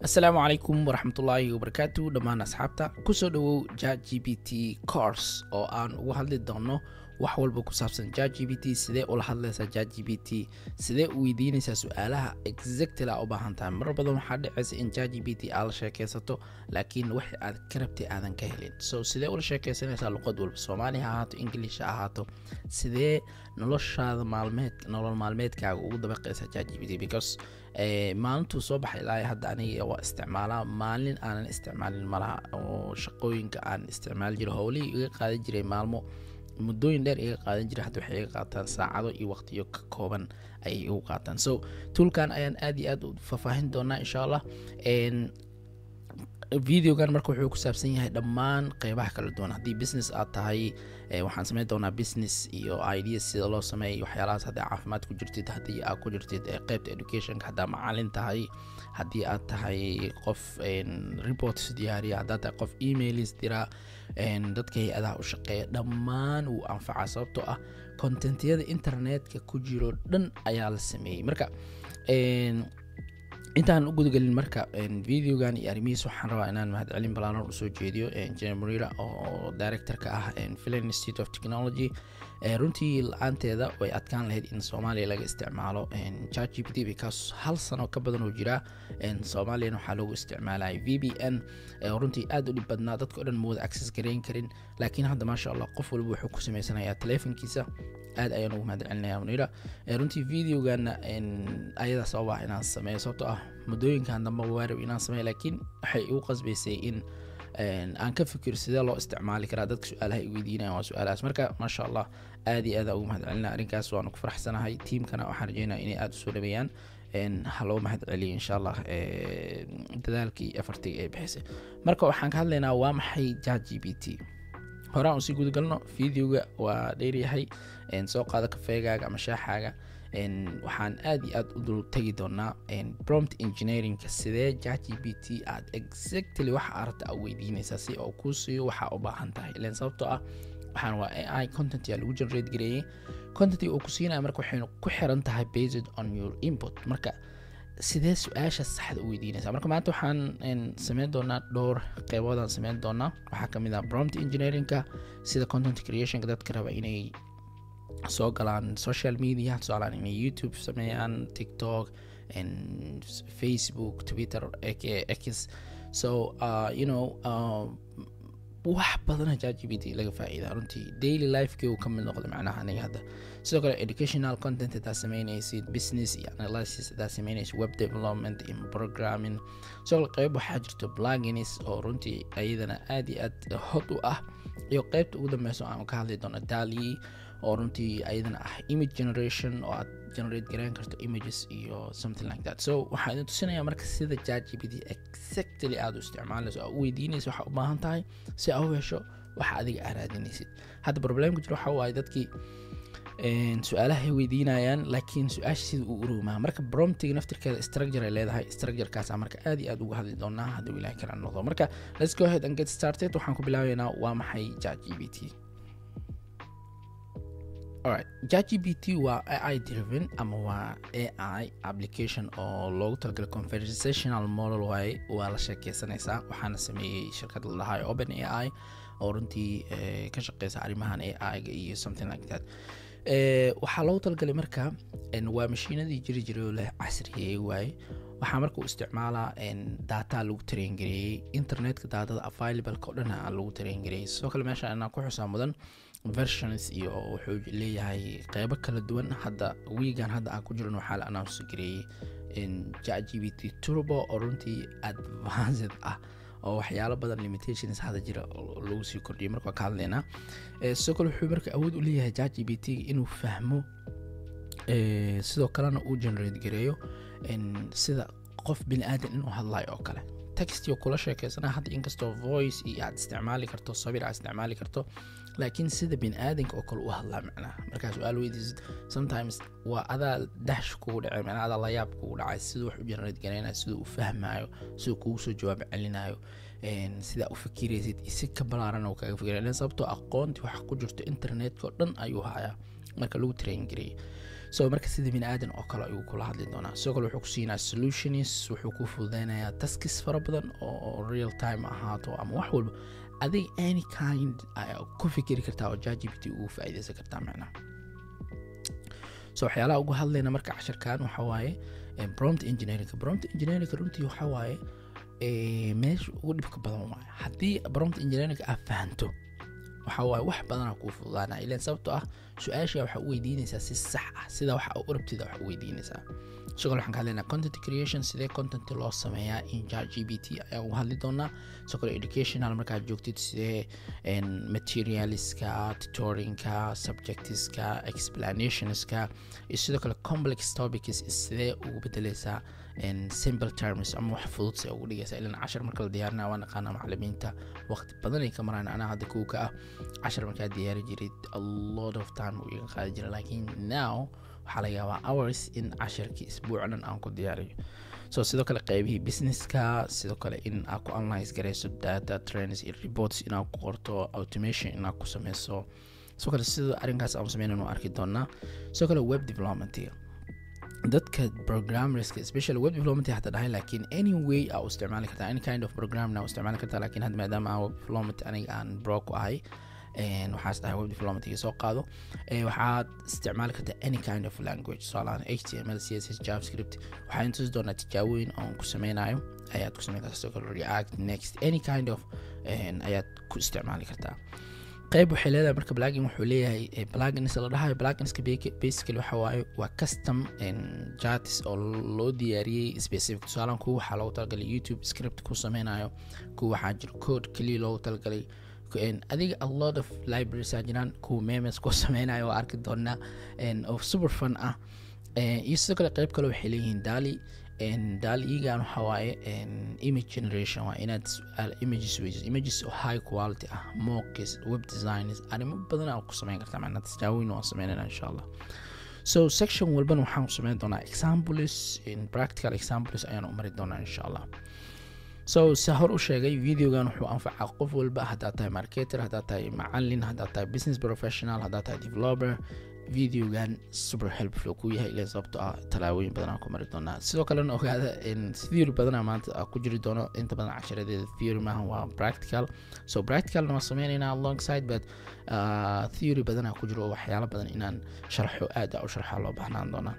asalaamu calaykum waraxmatullaahi wabarakaatu dhammaan asxaabta kusoo dhowow ja g b t course oo aan ugu hadli doono wax walba ku saabsan ja g b t sidee ula hadlaysaa ja g b t sidee u weydiinaysaa su-aalaha exactly aa u baahan tahay marar badan waxaa dhacaysa in ja g b t aad la sheekaysato laakiin wax aad ka rabtay aadan ka helin so sidee ula sheekaysanaysaa luqad walba soomaali ha ahaato english ha ahaato sidee noloshaada maalmeed nolol maalmeedkaaga ugu dabaqaysaa ja g b t because maalintuu soo baxay ilaa hadda aniga waa isticmaalaa maalin aanan isticmaalin malaha oo shaqooyinka aan isticmaali jiro howlihii iga qaadan jiray maalmo muddooyin dheer iga qaadan jiray hadda waxay iga qaataan saacado iyo waqtiyo ka kooban ayay igu qaataan so tuulkan ayaan aad iyo aad u faahfaahin doonaa insha allah videogan marka wuxuu ku saabsan yahay dhammaan qeybaha kala duwan haddii business aad tahay waxaan sameyn doonaa business iyo ideas sida loo sameeyay waxyaalahaas haddii caafimaad ku jirtid haddii aad ku jirtid qeybta educationka haddaa macalin tahay haddii aad tahay qof reports diyaariya haddaad tahay qof emailis dira dadka hay-adaha u shaqeeya dhammaan wuu anfacaa sababtoo ah contentyada internetka ku jiro dhan ayaa la sameeyey marka intaan u gudagelin marka videogan iyo arrimihiis waxaan rabaa inaan mahadcelin balaaran usoo jeediyo engineer murira oo directorka ah filan institute of technology runtii la-aanteeda way adkaan lahayd in soomaaliya laga isticmaalo chat g p t because hal sano ka badan oo jira soomaaliyana waxaa loogu isticmaalaya v b n runtii aad u dhib badnaa dadka o dhan ma wada access garayn karin laakiin hadda maasha allah qof walba wuxuu ku sameysanayaa teleefonkiisa aad ayaan ugu mahad celinaya munira runtii videogana ayadaa sababa inaan sameeyo sababtoo ah muddooyinkan dambe waarab inaan sameeyo laakiin waxay igu qasbaysay in aan ka fikiro sidee loo isticmaali karaa dadka su-aalaha i weydiinayan waa su-aalahaas marka maasha allah aad iyo aada ugu mahad celinaya arrinkaas waanu ku faraxsanahay tiimkana waxaan rajeynaya inay aada usoo dhaweeyaan ha loo mahad celiyo insha allah dadaalkii afartiga ee bixisay marka waxaan ka hadlaynaa waa maxay ja g b t horaan usii gudagalno videoga waa dheeryahay soo qaado kafeegaaga ama shaaxaaga waxaan aad iyo aad u dul tegi doonaa prompt engineeringka sidee ja g b t aad exactly waxa aragta a weydiinaysaa si oo kuu siiyo waxaa u baahan tahay ilan sababtoo ah waxaan waa a i content yaa lagu generate gareeyey contentiga uu ku siinaya marka waxaynu ku xiran tahay based on your input marka sidee su-aasha saxda u weydiinaysaa marka maanta waxaan sameyn doonaa dhowr qeyboodaan sameyn doonaa waxaa kamid ah prompt engineeringka sida content creationka dadka raba inay soo galaan social media tusaalaan inay youtube sameeyaan tiktok facebook twitter x so uh, you know uh, wax badana ja g b t laga faa-iida runtii daily lifekii uu ka mid noqda macnaha aniga hadda sidoo kale educational content hadaa sameynaysid business iyo analysis hadaa sameynaysid web development iyo programming sidoo kale qeyb waxaa jirto blagins oo runtii ayadana aad iyo aad hod u ah iyo qeybta ugu dambeyso aan ka hadli doono dali oo runtii ayadana ah image generation oo aad generate garayn karto images iyo something like that so waxaa idin tusinaya marka sida ja g b t exactly aad u isticmaalayso aa u weydiinaysa waxaa u baahan tahay si aa u hesho waxa adiga aa raadinaysid hadda problemka jiro waxa waaye dadkii su-aalahay weydiinayaan laakiin su-aasha sida uu urowmaa marka bromtiga naftirkeeda structure ay leedahay structurekaasa marka aad iyo aad uga hadli doonaa hadduu ilaah kala noqdo marka let's go ahead and get started waxaan ku bilaabeynaa waa maxay ja g b t alright jgbt waa ai driven ama waa ai application oo loogu talagalay conversational model waaye waa la sheekeysanaysaa waxaana sameeyey shirkad la dhahay open a i oo runtii ka shaqeysa arrimahan a i-ga iyo something like that waxaa loogu talagalay marka waa mashiinadii jiri jiray oo la casriyeeyey waaye waxaa marka uu isticmaalaa data lagu tarengareeyey internetka daatada available-ka o dhan lagu tarengareeyey sidoo kale meesha inaan ku xusaa mudan versions iyo wuxuu leeyahay qeybo kala duwan hadda wiigan hadda aan ku jiran waxaa la announce gareeyey ja g b t turbo oo runtii advanced ah oo waxyaalo badan limitations hadda jira lagu sii kordhiyay marka waa ka hadlaynaa sidoo kale wuxuu marka awood u leeyahay ja g b t inuu fahmo sidoo kalena uu generate gareeyo sida qof bini aadan inuu hadlayo oo kale textio kula sheekeysana hadda inkastoo voice iyo aad isticmaali karto sabir aad isticmaali karto laakiin sida bini aadanka oo kale u hadlaa macnaha markaa su-aal weydiisid sometimes waa adaa dash kugu dhacay macnaha adaa layaab kugu dhacay siduu wax u generate gareynayo siduu u fahmayo siduu kugu soo jawaab celinayo sidaa u fikiraysid si ka balaaran oo kaga fikiraya sababtoo aqoontii waxa ku jirto internetka oo dhan ayuu hayaa marka lagu train gareeyay so marka sida bini aadan oo kale ayuu kula hadli doonaa sidoo kale wuxuu ku siinaa solutions wuxuu ku fududeynayaa taskis fara badan oo real time ahaato ama wax walba adig any kind ku fikiri kartaa oo jgbt ugu faa'iideysan kartaa macnaha so waxyaalaha ugu hadlayna marka casharkan waxa waaye prompt engineering prompt engineering runtii waxa waaye meesha ugu dhibka badan waaye haddii prompt engineering aad fahanto waxa waaye wax badanaa kuu fududaana ilan sababto ah su-aasha waxaa u weydiinaysaa si sax ah sida waxa u rabtida waxa u weydiinaysaa sidoo kale waxaan ka hadlaynaa content creation sidee content loo sameeyaa in chat g b t ayaan uga hadli doonaa sidoo kale educational markaad joogtid sidee materialiska tutorinka subjectiska explanationska iyo sidoo kale complex topics sidee ugu bedeleysaa simple terms ama wax fudud se ugu dhigaysa ilan cashar marka la diyaarina waa naqaana macalimiinta waqti badan ay ka maraan anaa hadda kuwa ka ah cashar markaa diyaari jirid a lot of time uu iga qaadi jira laakiin now waxaa laga yaabaa hours in casharkii isbuuc dhan aan ku diyaariyo so sidoo kale qeybihii businesska sidoo kale in aad ku analyze garayso data trends iyo reports inaad ku qorto automation inaad ku sameyso sidoo kale sida arrinkaas aan sameynan u arki doonaa sidoo kale web developmentiga dadka programmerska especially web development hata dhahay laakiin any way aa u isticmaali kartaa any kind of programna u isticmaali kartaa laakiin hadda maadaama aan web development aniga aan bro ku ahay waxaas dhahay web developmentiga soo qaado waxaad isticmaali kartaa any kind of language tusaalahaan h t m l c s s javascript waxaan tusi doonaa tijaabooyin oon ku sameynayo ayaad ku sameyn kartaa sidoo kale react next any kind of ayaad ku isticmaali kartaa qayb waxay leedahay marka plugin wuxuu leeyahay plugins la dhahayo pluginska basically waxa waaye waa custom charts oo loo diyaariyey specific tusaalaan kuwa waxaa loogu talagalay youtube script ku sameynayo kuwa waxaa jira code keliya loogu talagalay adiga a lot of libraries aa jiraan kuwa memes ku sameynayo waa arki doonaa oo super fun ah iyo sidoo kale qayb kale waxay leeyihiin dali daaligan waxa waaye image generation waa inaad images weyso images oo high quality ah mocks web designers arrimo badan aa ku sameyn kartaa macnaa tijaabooyin waan sameynayna insha allah so section walbana waxaan sameyn doonaa examples in practical examples ayaan u mari doonaa insha allah so se hor u sheegay videogan wuxuu anfacaa qof walba haddaad tahay marketer haddaad tahay macalin haddaad tahay business professional haddaad tahay developer videogan super helpful ku yahay ilaa sababto ah talaabooyin badan aan ku mari doonaa sidoo kalena ogaada theory badana maanta ku jiri doono inta badan casharadeeda theory maaha waa practical so practicalna waan sameynaynaa alongside but uh, theory badana ku jiro oo waxyaalo badan inaan sharxo aad u sharxa loo baahnaan doonaa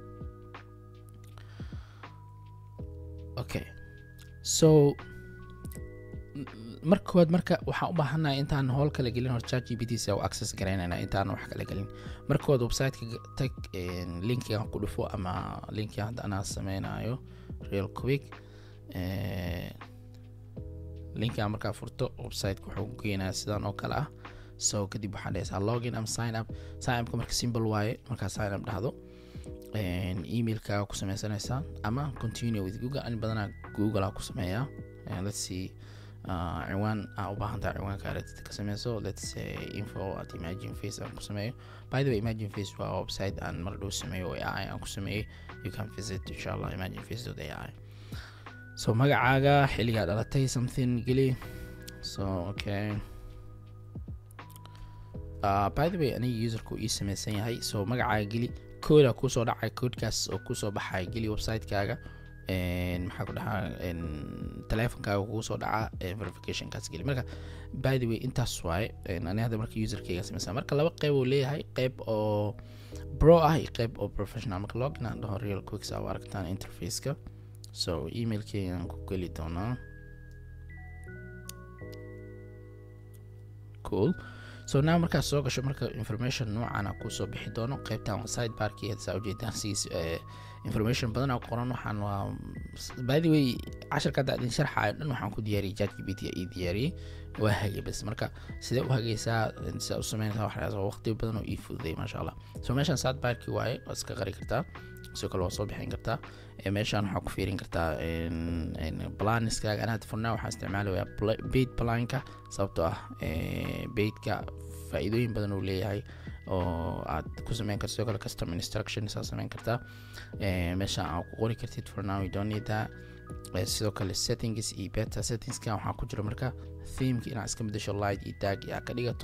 okay so marka koowaad marka waxaan u baahanahay intaan howl kala gelin hor chat g p t si u access garaynayna intaan wax kala gelin marka koowaad websiteka tag linkigan ku dhufo ama linkiga hadda anaa sameynayo real quick linkigan markaa furto websiteka wuxuu ku geenaya sidan oo kale ah so kadib waxaa dhehaysaa login ama sign up sign upka marka simple waaye markaa sign up dhahdo emailkaaga ku sameysanaysaa ama continue with google ani badanaa google aa ku sameeyaa let's see ciwaan aa u baahan tahay ciwaanka aragtida ka sameyso let's say info at imagine face aan ku sameeyo by the way imagine face waa website aan mar dhow sameeyo oo ai aan ku sameeyey you can visit insha allah imagine face dot ai so magacaaga xilligaa dhalatay something geli so okay uh, by the way aniga userku ii sameysan yahay so magacaaga geli kooda kusoo dhacay koodkaas oo kusoo baxay geli websitekaaga maxaa ku dhahaa telefonkaaga kugu soo dhaca verificationkaas geli marka by the way intaas waaye ani hadda marka userkayga sameysa marka laba qeyb uu leeyahay qeyb oo bro ah iyo qeyb oo professional marka login aan dhaho real quick saa u aragtaan interfaceka so emailkaygaan ku geli doonaa cool so now markaad soo gasho marka information noocana kusoo bixi doono qeybtan side barki saa ujeedaan siis information badan oo qoran waxaan waa by the way casharka hadda idin sharxaayo dhan waxaan ku diyaariyay chat g p t ii diyaariyey waa hagay bas marka sidee u hagaysaa sidaa u sameynaysaa waxaas waqti badan oo ii fududay maasha allah so meeshan side barki waaye waa iska qari kartaa sidoo kale waa soo bixin kartaa meeshaan waxaa ku fiirin kartaa planiskaaga anaad furnaa waxaa isticmaalaya bait planka sababtoo ah baitka faa-iidooyin badan uu leeyahay oo aad ku sameyn karto sidoo kale custom instruction saa sameyn kartaa meeshaan aad ku qori kartid for now you don't need that sidoo kale settings iyo beta settingska waxaa ku jira marka themeka inaad iska bedesho light iyo tag iyo aad ka dhigato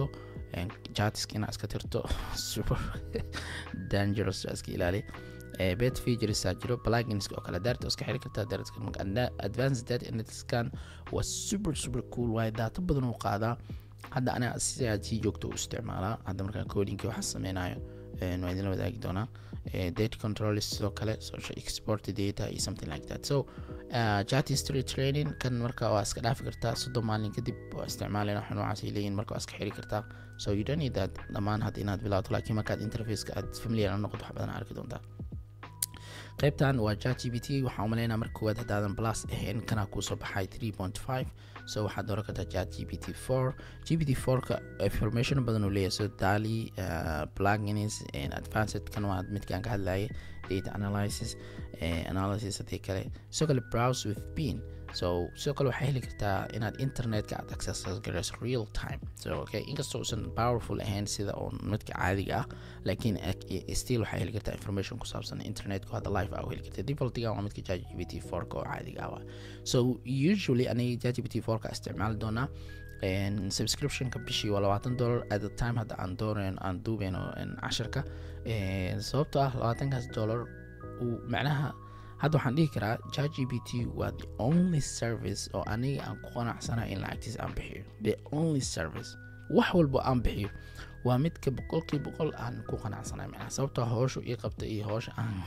jatiska inaa iska tirto super dangerous iska ilaali bet featuresaa jiro plugins oo kale daarta iska xiri kartaa daarta advanced data analyticskan waa super super cool waaye data badan uu qaadaa hadda aniga si aad sii joogto u isticmaalaa hadda markaan codingki waxaa sameynayo waa idinla wadaagi doonaa data control sidoo kale social export data iyo something like that so uh, chat history training kan marka waa iska dhaafi kartaa soddon maalin kadib waa isticmaalina waxa noocaas ay leeyihin marka waa iska xiri kartaa so you don't need that dhammaan hadda inaad bilaato laakiin markaad interfaceka aad familiar la noqoto wax badan arki doontaa qaybtan waa chat g p t waxaa umaleynaa marka koowaad haddaadan plus ahayn kanaa kuusoo baxay three point five so waxaad dooran kartaa chat g p t four g p t fourka information badan uu leeyahay so dali uh, plugins advanced kan waa midkaan ka hadlayay data analysis uh, analysis hadii kale sidoo kale browse with bean so sidoo kale waxaa heli kartaa inaad internetka aad access garayso real time so okay inkastoo uusan powerful ahayn sida oo midka caadiga ah laakiin still waxaa heli kartaa information ku saabsan internetka hadda live ah heli karta defaultiga waa midka chat gpt 4 oo caadiga ah so usually aniga chat gpt 4 ka isticmaali doonaa subscriptionka bishii waa labaatan dollar at the time hadda aan doonayn aan duubeyno casharka sababtoo ah labaatankaas dollar uu macnaha hadda waxaan dhihi karaa chat g p t waa the only service oo aniga aan ku qanacsanahay in lacagtiis aan bixiyo the only service wax walbo aan bixiyo waa midka boqolkii boqol aan ku qanacsanahay macnaha sababtoo howsha ii qabta iyo howsha aan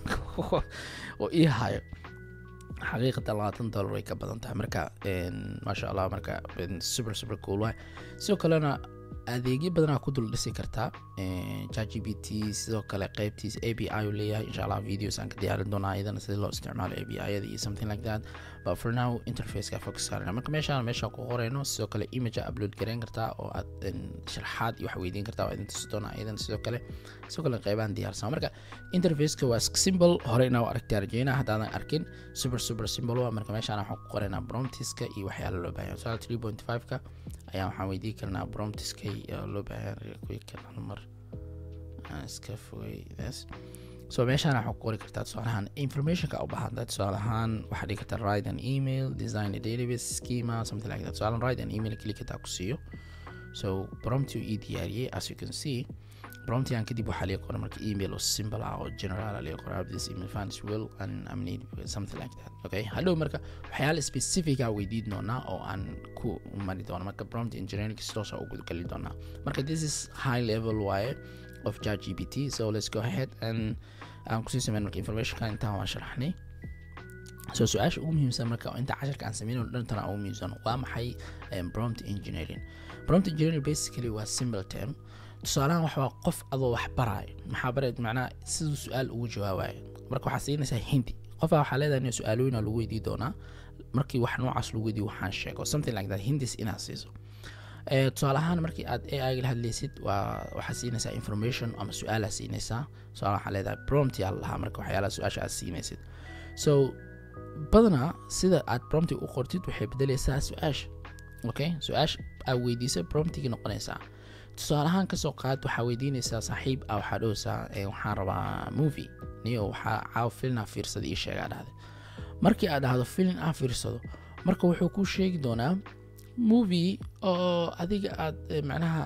oo ii hayo xaqiiqatan labaatan dollar way ka badan tahay marka maasha allah marka super super cool waay sidoo kalena adeegyo badanaa ku dul dhisi kartaa chat g p t sidoo kale qeybtiisa a b i uu leeyahay insha allah videos aan ka diyaarin doonaa iyadana sida loo isticmaalo a b i-yada iyo something like that but for now interfaceka focus saarana marka meeshaan meeshaan ku qoreyno sidoo kale image upload gareyn kartaa oo aad sharxaad iyo wax weydiin kartaa waa idin tusi doonaa iyadana sidoo kale sidoo kale qeybaan diyaarsan marka interfaceka waa simple hore inaa aragtaa rajeynaa haddaadan arkin super super simple waa marka meeshaan waxaan ku qoreynaa promptiska iyo waxyaala loo baahan tusaale three point five-ka ayaa waxaan weydiin karnaa promptiska loo baahan quick mar aan iska fogay this so meeshaan waxaa ku qori kartaa tusaalahaan informationka u baahan tahay tusaalahaan waxaa dhigi kartaa write an email design a database schema something like that tusaalahaan write an email keli kartaa ku siiyo so prompti ii diyaariyey as you can see promptigan kadib waxaa laga qoray marka email oo simple ah oo general laga qoray this email finds will and I'm need something like that okay hadhow marka waxyaala specific ah weydiin doonaa oo aan ku mari doono marka prompt engineering toos ah ugu gali doonaa marka this is high level waaye of chat gpt so let's go ahead and aan kusii sameyn marka informationka intaan waan sharaxnay so su-aasha ugu muhiimsan marka inta casharka aan sameyn dhantana ugu muhiimsan waa maxay prompt engineering prompt engineering basically waa simple term tusaalahan waxaa qof adoo wax baraayo maxaa bareed macnaha siduu su-aal ugu jawaabayo marka waxaa siinaysaa hindi qofaa waxaa leedahay in su-aalooyina lagu weydii doonaa markii wax noocaas lagu weydiyo waxaan sheego something like that hindis inaad siiso tusaale ahaan markii aad a i la hadlaysid waa waxaa siinaysaa information ama su-aalaa siinaysaa tusaale waxaa leedahay prompt yaa lahaa marka waxyaalaha su-aasha aad siinaysid so badanaa sida aad prompti u qortid waxay bedelaysaa su-aasha okay su-aasha aad weydiisa promptigi noqonaysaa tusaale ahaan kasoo qaad waxaa weydiinaysaa saaxiib ah waxaa dhowsaa waxaan rabaa movie niyo waxaa caaw filin ah fiirsada ii sheegaa dhahday markii aad dhahdo filin ah fiirsado marka wuxuu kuu sheegi doonaa movie oo adiga aad macnaha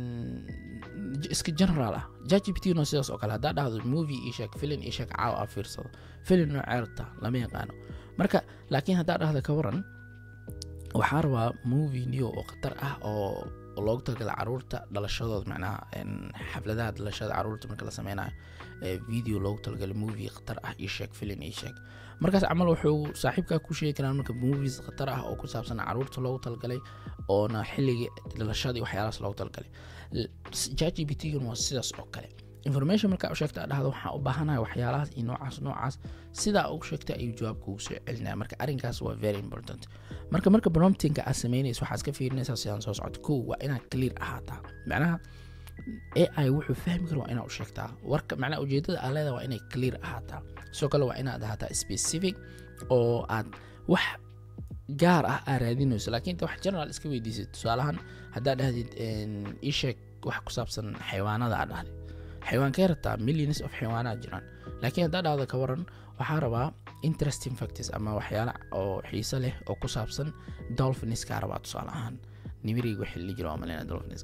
iska general ah jgpt no sidaas oo kale haddaa dhahdo movie ii sheeg filin ii sheeg caaw ah fiirsado filin noo ceerta lama yaqaano marka laakiin haddaa dhahda ka waran waxaa rabaa movie niyo oo khatar ah oo loogu talagala caruurta dhalashadooda macnaha xafladaha dhalashada caruurta marka la sameynayo video loogu talagalay movie khatar ah io sheeg filin io sheeg markaas camal wuxuu saaxiibkaa ku sheegi karaa marka movies khatar ah oo ku saabsan caruurta loogu talagalay oona xilligii dhalashadii waxyaalahaas loogu talagalay chat g p t gan waa sidaas oo kale information markaa u sheegta dhahdo waxaan u baahanahay waxyaalahaas iyo noocaas noocaas sidaa ugu sheegta ayuu jawaabka ugu soo celinaya marka arrinkaas waa very important marka marka promptinga aad sameynaysa waxaad iska fiirinaysaa sidaan soo socota kow waa inaad clear ahaataa macnaha a i wuxuu fahmi kara waa inaad u sheegtaa warka macnaha ujeedada aad leedahay waa inay clear ahaataa sidoo kale waa inaad ahaataa specific oo aad wax gaar ah aa raadinayso laakiin inta wax general iska weydiisid tusaalahan haddaad dhahdid ii sheeg wax ku saabsan xayawaanada aad dhahday xayawaankay rabtaa millions of xayawaanaad jiraan laakiin haddaa dhahdo ka waran waxaa rabaa interesting factors ama waxyaala oo xiiso leh oo ku saabsan dolphiniskaa rabaa tusaale ahaan nimiriga wixii la jiro malena dolphins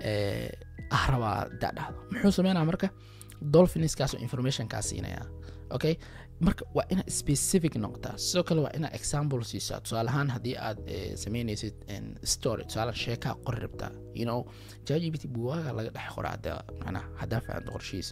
ah rabaa dadhahdo muxuu sameynaa marka dolphinskaasoo informationkaa siinaya okay marka waa inaad specific noqotaa sidoo kale waa inaad example siisaa tusaale ahaan haddii aad sameynaysid story tusaale sheekaa qori rabtaa you know jgbt buwaaga laga dhex qora hadda macnaha haddaa fahanto qorshihiis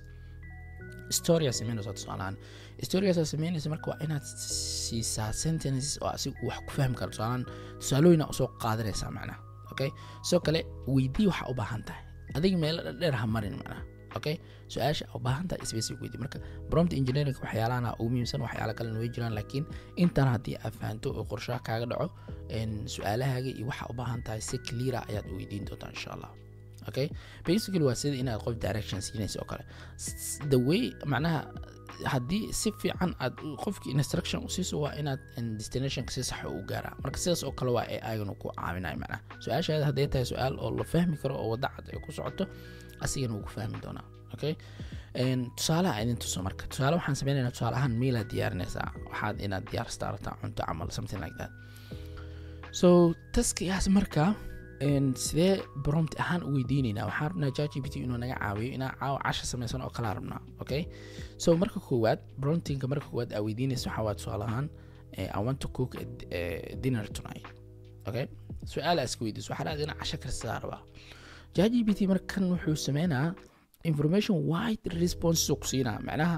storya sameynaysa tusaalahaan storyaasa sameynaysa marka waa inaad siisaa sentences oo asiga wax ku fahmi karo tusaalaan tusaalooyina usoo qaadanaysaa macnaha okay sidoo kale weydii waxaa u baahan tahay adiga meelo dhadheer ha marin macnaha okay su-aasha u baahan tahay specific weydii marka prompt engineering waxyaalahana ugu muhiimsan waxyaala kalena way jiraan laakiin intan haddii aad fahanto oo qorshaha kaaga dhaco su-aalahaaga iyo waxa u baahan tahay si cleara ayaad weydiin doontaa insha allah okay basically waa sida inaad qof direction siinaysa oo kale the way macnaha haddii si fiican aad qofki instruction usiiso waa inaad destinationka si sax u gaaraa marka sidaas oo kale waa ee ayagana ku caawinaya macnaha su-aashaada hadday tahay su-aal oo la fahmi karo oo wadda cad ay ku socoto asigana wuu ku fahmi doonaa okay tusaalaha idin tuso marka tusaale waxaan sameynayna tusaale ahaan meelaad diyaarinaysaa waxaad inaad diyaarstaa rabtaa cunto camal something like that so taskigaas marka sidee brompt ahaan u weydiinaynaa waxaan rabnaa jgpt inuu naga caawiyo inaa caawa casha samaysan oo kalaa rabnaa okay so marka koowaad promptinga marka koowaad aa weydiinaysa waxaa waa tusaale ahaan i want to cook a, a dinner tonight okay su-aal aa iska weydiiso waxaa dhahda inaa casha karsadaa rabaa jgpt markan wuxuu sameynaa information wide responses ku siinaa macnaha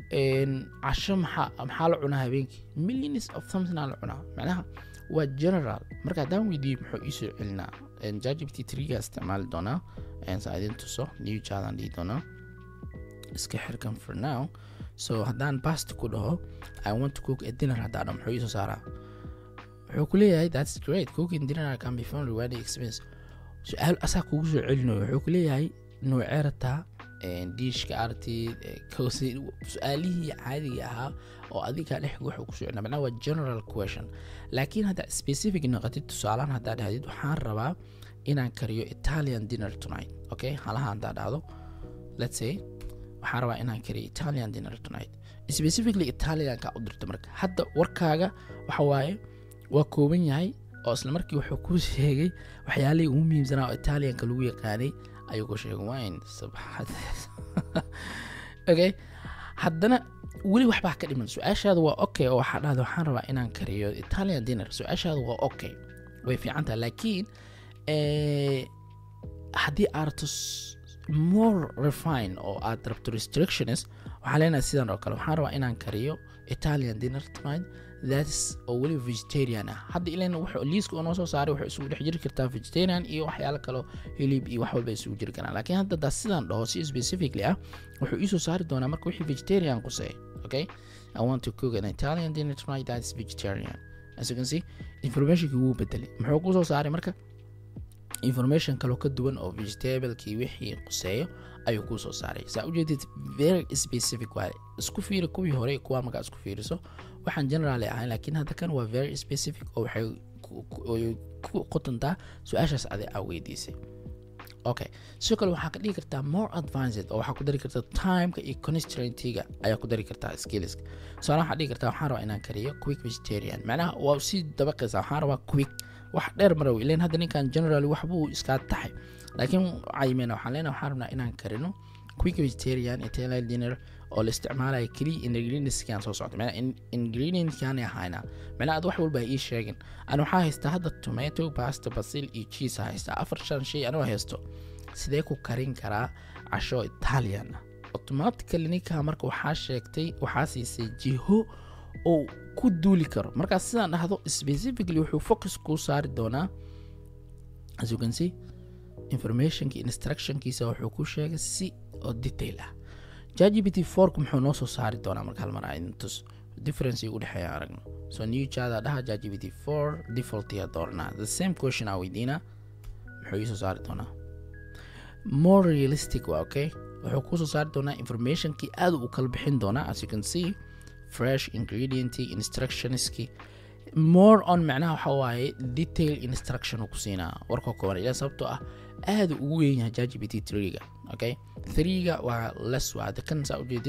casho maxaa maxaa la cunaa habeenkii millions of something aa la cunaa macnaha waa general marka haddaan weydiiyo muxuu iisoo celinaa jgpt triga isticmaali doonaa saa idin tuso new jadan dhihi doonaa iska xirkan for now so haddaan past ku dhaho i want to cook a dinner haddaan dhaho muxuu iisoo saaraa wuxuu ku leeyahay that's great cooking dinner can be found rewarding experience su-aal asaa kugu soo celinayo wuxuu ku leeyahay noocee rataa diishka artid su-aalihii caadiga ahaa oo adiga dhex wuxuu ku socnaa macnaha waa general question laakiin haddaa specific noqotid tusaalaan haddaa dhahdid waxaan rabaa inaan kariyo italian dinner tonight okay halaha haddaa dhahdo let's say waxaan rabaa inaan kariyo italian dinner tonight specifically italianka u dirto marka hadda warkaaga waxa waaye waa kooban yahay oo isla markii wuxuu ku sheegay waxyaalihii ugu muhiimsanaa oo italianka lagu yaqaanay ayuu ku sheegay wine sabxad okay haddana weli waxbaa ka dhiman su-aashaada waa okay oo waxaa dhahda waxaan rabaa inaan kariyo italian dinner su-aashaada waa okay way fiican tahay laakiin haddii aad rabto more refine oo aad rabto restrictions waxaa leenahay sidan oo kale waxaan rabaa inaan kariyo italian dinner tonight that's oo weli vegetarian ah hadda ilan wuxuu liiska uu noo soo saaray wuxuu isugu dhex jiri kartaa vegetarian iyo waxyaalo kaloo hilib iyo wax walba isugu jiri karaan laakiin hadda daa sidaan dhaho si specifically ah wuxuu iisoo saari doonaa marka wixii vegetarian quseey okay i want to cook an italian dinner tonight that's vegetarian as you can see informationkii wuu bedelay muxuu kusoo saaray marka information kaloo ka duwan oo vegetablekii wixii quseeyo ayuu kuu soo saaray saa ujeedid very specific waaye isku fiiri kuwii hore kuwaa markaa isku fiiriso waxaan generally ahayn laakiin hadda kan waa very specific oo waxay ku qotontaa su-aashaas adi aa weydiisay okay sidoo kale waxaa ka dhigi kartaa more advanced oo waxaa ku dari kartaa timeka iyo constraintiga ayaa ku dari kartaa skillska tusaale waxaa dhigi kartaa waxaan rabaa inaan kariyo quick vegetarian macnaha waa sii dabaqaysa waxaan rabaa quick wax dheer maraw ilan hadda ninkan generally waxbuu iskaa taxay laakiin caymeena waxaan leenahay waxaan rabnaa inaan karino quick vegetarian italian dinner oo la isticmaalayo keliya ingredientskan soo socda macnaa ingredientskan ahayna macnaa ad wax walba ii sheegin ani waxaa haystaa hadda tomato pasta basil iyo cheese haystaa afar shan shay anoo haysto sidee ku karin karaa casho italian ah automatically ninkaa marka waxaa sheegtay waxaa siisay jiho oo ku duuli karo markaas sidaan dhahdo specifically wuxuu focus kuu saari doonaa as you can see informationki instructionkiisa wuxuu ku sheegay si oo detail ah jgbt fork muxuu noo soo saari doonaa marka hal mar aan tus difference u dhexeeya aragno so new jada dhaha jgbt four defaultiya dooranaa the same question aa weydiina muxuu ii soo saari doonaa more realistic waa okay wuxuu kuu soo saari doonaa informationkii aad u kala bixin doonaa as you can see fresh ingredient instructionski more on macnaha waxa waaye detail instruction uu ku siinaa warka kooban ilaa sababtoo ah aada ugu weyn yahay jgbt triga okay threega waa less waa hadda kan saa ujeedid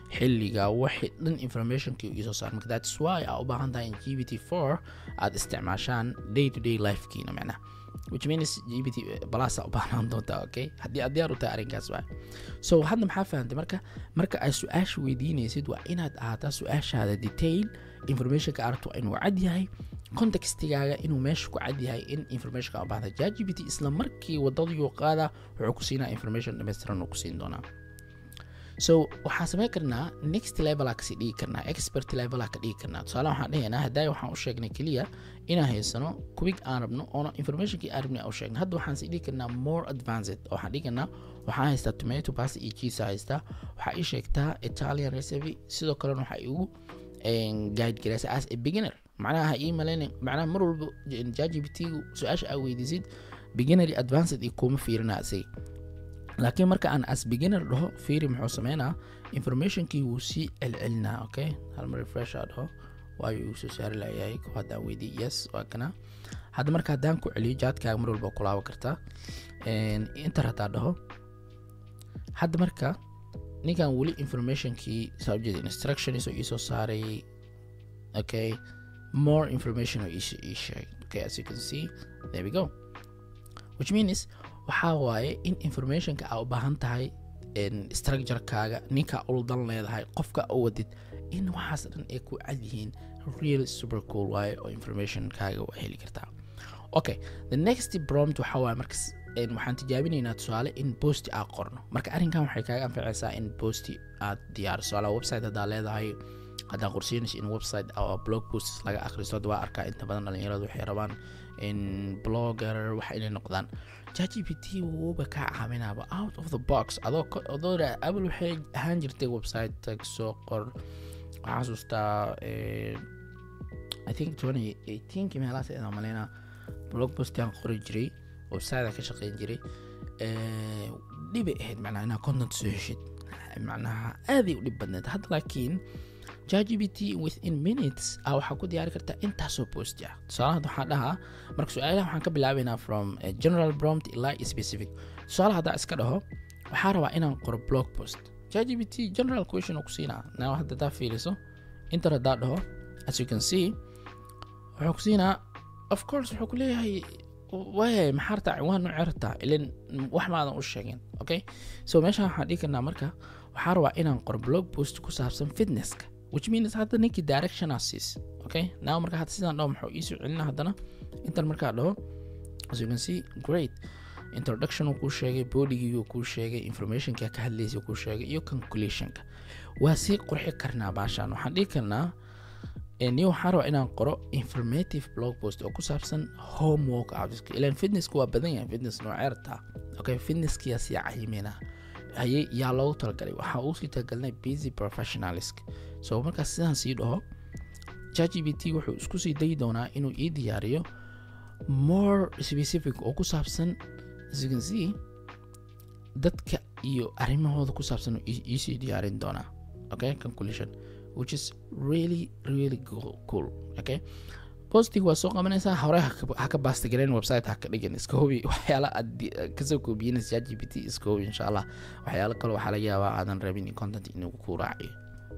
xilliga waxay dhan informationkii iisoo saar marka that's why aa u baahan tahay in g b t four aad isticmaashaan day to day lifekiina macnaha which means gbt plus u baahnaan doontaa okay haddii aad diyaar u tahay arrinkaas waay so hadda maxaa fahantay marka marka aad su-aasha weydiinaysid waa inaad ahaataa su-aashaada detail informationka aragto waa inuu cad yahay contextigaaga inuu meesha ku cad yahay in informationka u baahda jgbt isla markii wadadayuu qaada wuxuu ku siinaa information dhammaystiran uu ku siin doonaa so waxaan samayn karnaa next level aa kasii dhigi karnaa expert level aa ka dhigi karnaa tusaale waxaan dhahaynaa haddaay waxaan u sheegnay keliya inaan haysano kubig aan rabno oona informationkii aan rabnay aan u sheegnay hadda waxaan sii dhigi karnaa more advanced oo waxaan dhigi karnaa waxaan haystaa tomato pasta iyo cheese haystaa waxaa ii sheegtaa italian recipe sidoo kalena waxaa igu guide garaysa as a beginner macnaha ha ii malayna macnaha mar walba jgbt-gu su-aasha aa weydiisid beginner iyo advanced iyo kuma fiirinaa isaga laakiin marka aan as beginner dhaho fiiri muxuu sameynaa informationkii wuu sii celcelinaa okay hal mar refresh aa dhaho waayo uu soo saari layahay ko haddaan weydiy yes waa kana hadda marka haddaan ku celiyo jaadkaaga mar walba kulaaba kartaa inter haddaa dhaho hadda marka ninkan weli informationkii saa ujeeda instructions oo iisoo saaray okay more information oo ii sheegay okay as you can see there we go which means waxaa waaye in informationka aa u baahan tahay structurekaaga ninkaa uldan leedahay qofka u wadid in waxaas dhan ay ku cad yihiin real super cool waaye oo informationkaaga waa heli kartaa okay the next prompt waxaa waaye markas waxaan tijaabinaynaa tusaale in posti aad qorno marka arrinkan waxay kaaga anficaysaa in posti aad diyaar tusaale website haddaa leedahay haddaa qorsiinaysa in website oo blog posts laga akhristo hadda waa arkaa inta badan dhalinyaradu waxay rabaan in blogger waxa inay noqdaan jgpt wuuba kaa caawinaaba out of the box adoo adoo apple waxay ahaan jirtay website tag soo qor waxaa xasuustaa i think twenty eighteenkii meelahaas ayaan malaynaa blog postiaan qori jiray website ka shaqeyn jiray dhibay ahayd macnaha inaa content soo heshid macnaha aaday u dhib badneed hadda laakiin jgbt within minutes a waxaa ku diyaari kartaa intaasoo post ah tusaalaha waxaan dhahaa marka su-aalaha waxaan ka bilaabaynaa from general prompt ilaa specific tusaalaha haddaa iska dhaho waxaa rabaa inaan qoro blog post jgbt general question oo ku siinaa now hadda haddaa fiiriso inter haddaa dhaho as you can see wuxuu ku siinaa of course wuxuu ku leeyahay waayay maxaa rabtaa ciwaan noocee rabtaa ilan wax maadan u sheegin okay so meeshaan waxaan dhigi karnaa marka waxaa rabaa inaan qoro blog post ku saabsan fitnesska which means hadda ninkii directionaa siis okay now marka hadda sidaan dhaho muxuu iisoo celina haddana intan markaa dhaho as you can see great introduction uu kuu sheegay bodigii uu kuu sheegay informationka ka hadlaysa kuu sheegay iyo conclusionka waa sii qurxi karnaa baashaan waxaan dhigi karnaa niyo waxaan rabaa inaan qoro informative blog post oo ku saabsan homework outska ilan fitnesska waa badan yahay fitness nooceerta okay fitnesskiyaa sii cayimina haye yaa loogu talagalay waxaa uu sii talagalnay busy professionalsk so markaas sidaan sii dhaho jgbt wuxuu isku sii dayi doonaa inuu ii diyaariyo more specific oo ku saabsan as you can see dadka iyo arrimahooda ku saabsan iisii diyaarin doonaa okay conclusion which is really really cool okay postig waa soo qabanaysaa hore ha ka baastagaleen website ha ka dhigan iska hubi waxyaala aad kasoo koobiyinaysa g p t iska hubi insha allah waxyaalo kale waxaa laga yaabaa aadan rabin content inuu ku raaciyo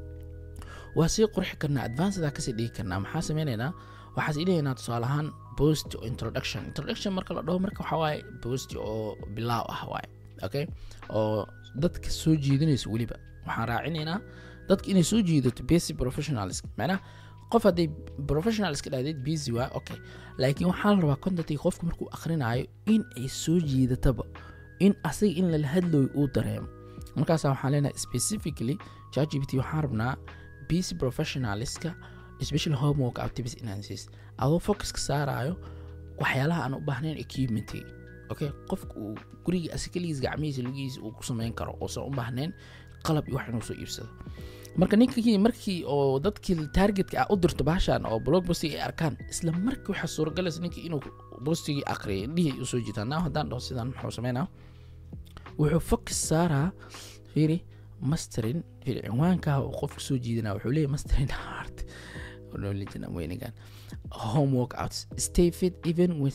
waa sii qurxi karnaa advanceda kasii dhigi karnaa maxaa sameynaynaa waxaa sii dhigaynaa tusaale ahaan post o introduction introduction marka la dhaho marka waxaa waaye post oo bilaaw ah waaye okay oo dadka soo jiidanaysa weliba waxaan raacinaynaa dadka inay soo jiidato basic professionals macnaha qof hadday professional iska dhahdeed busy waa okay laakiin waxaa la rabaa contentii qofku markuu akhrinayo in ay soo jiidataba in asaga in lala hadlooyo uu dareemo markaasa waxaan leenahay specifically jgbt waxaan rabnaa busy professionalska especially homework activities enhances adoo focuska saarayo waxyaalaha aan u baahnayn equipmenty okay qofka uu guriga asikaligiis gacmihiisa lugihiisa uu ku samayn karo uusan u baahnayn qalab iyo wax inuu soo iibsado marka ninkii markii oo dadkii targetka ah u dirto baashan oo blog postig ay arkaan isla markii waxaa suuragalaysa ninkii inuu postigii aqriyay indhihii usoo jiitaan now haddaan dhaho sidaan muxuu sameynaa wuxuu focus saaraa fiiri masterin fiiri cinwaankaa uu qofka soo jiidanaa wuxuu leeyahy masterin heart knowledge weynigan homework outs stay fit even with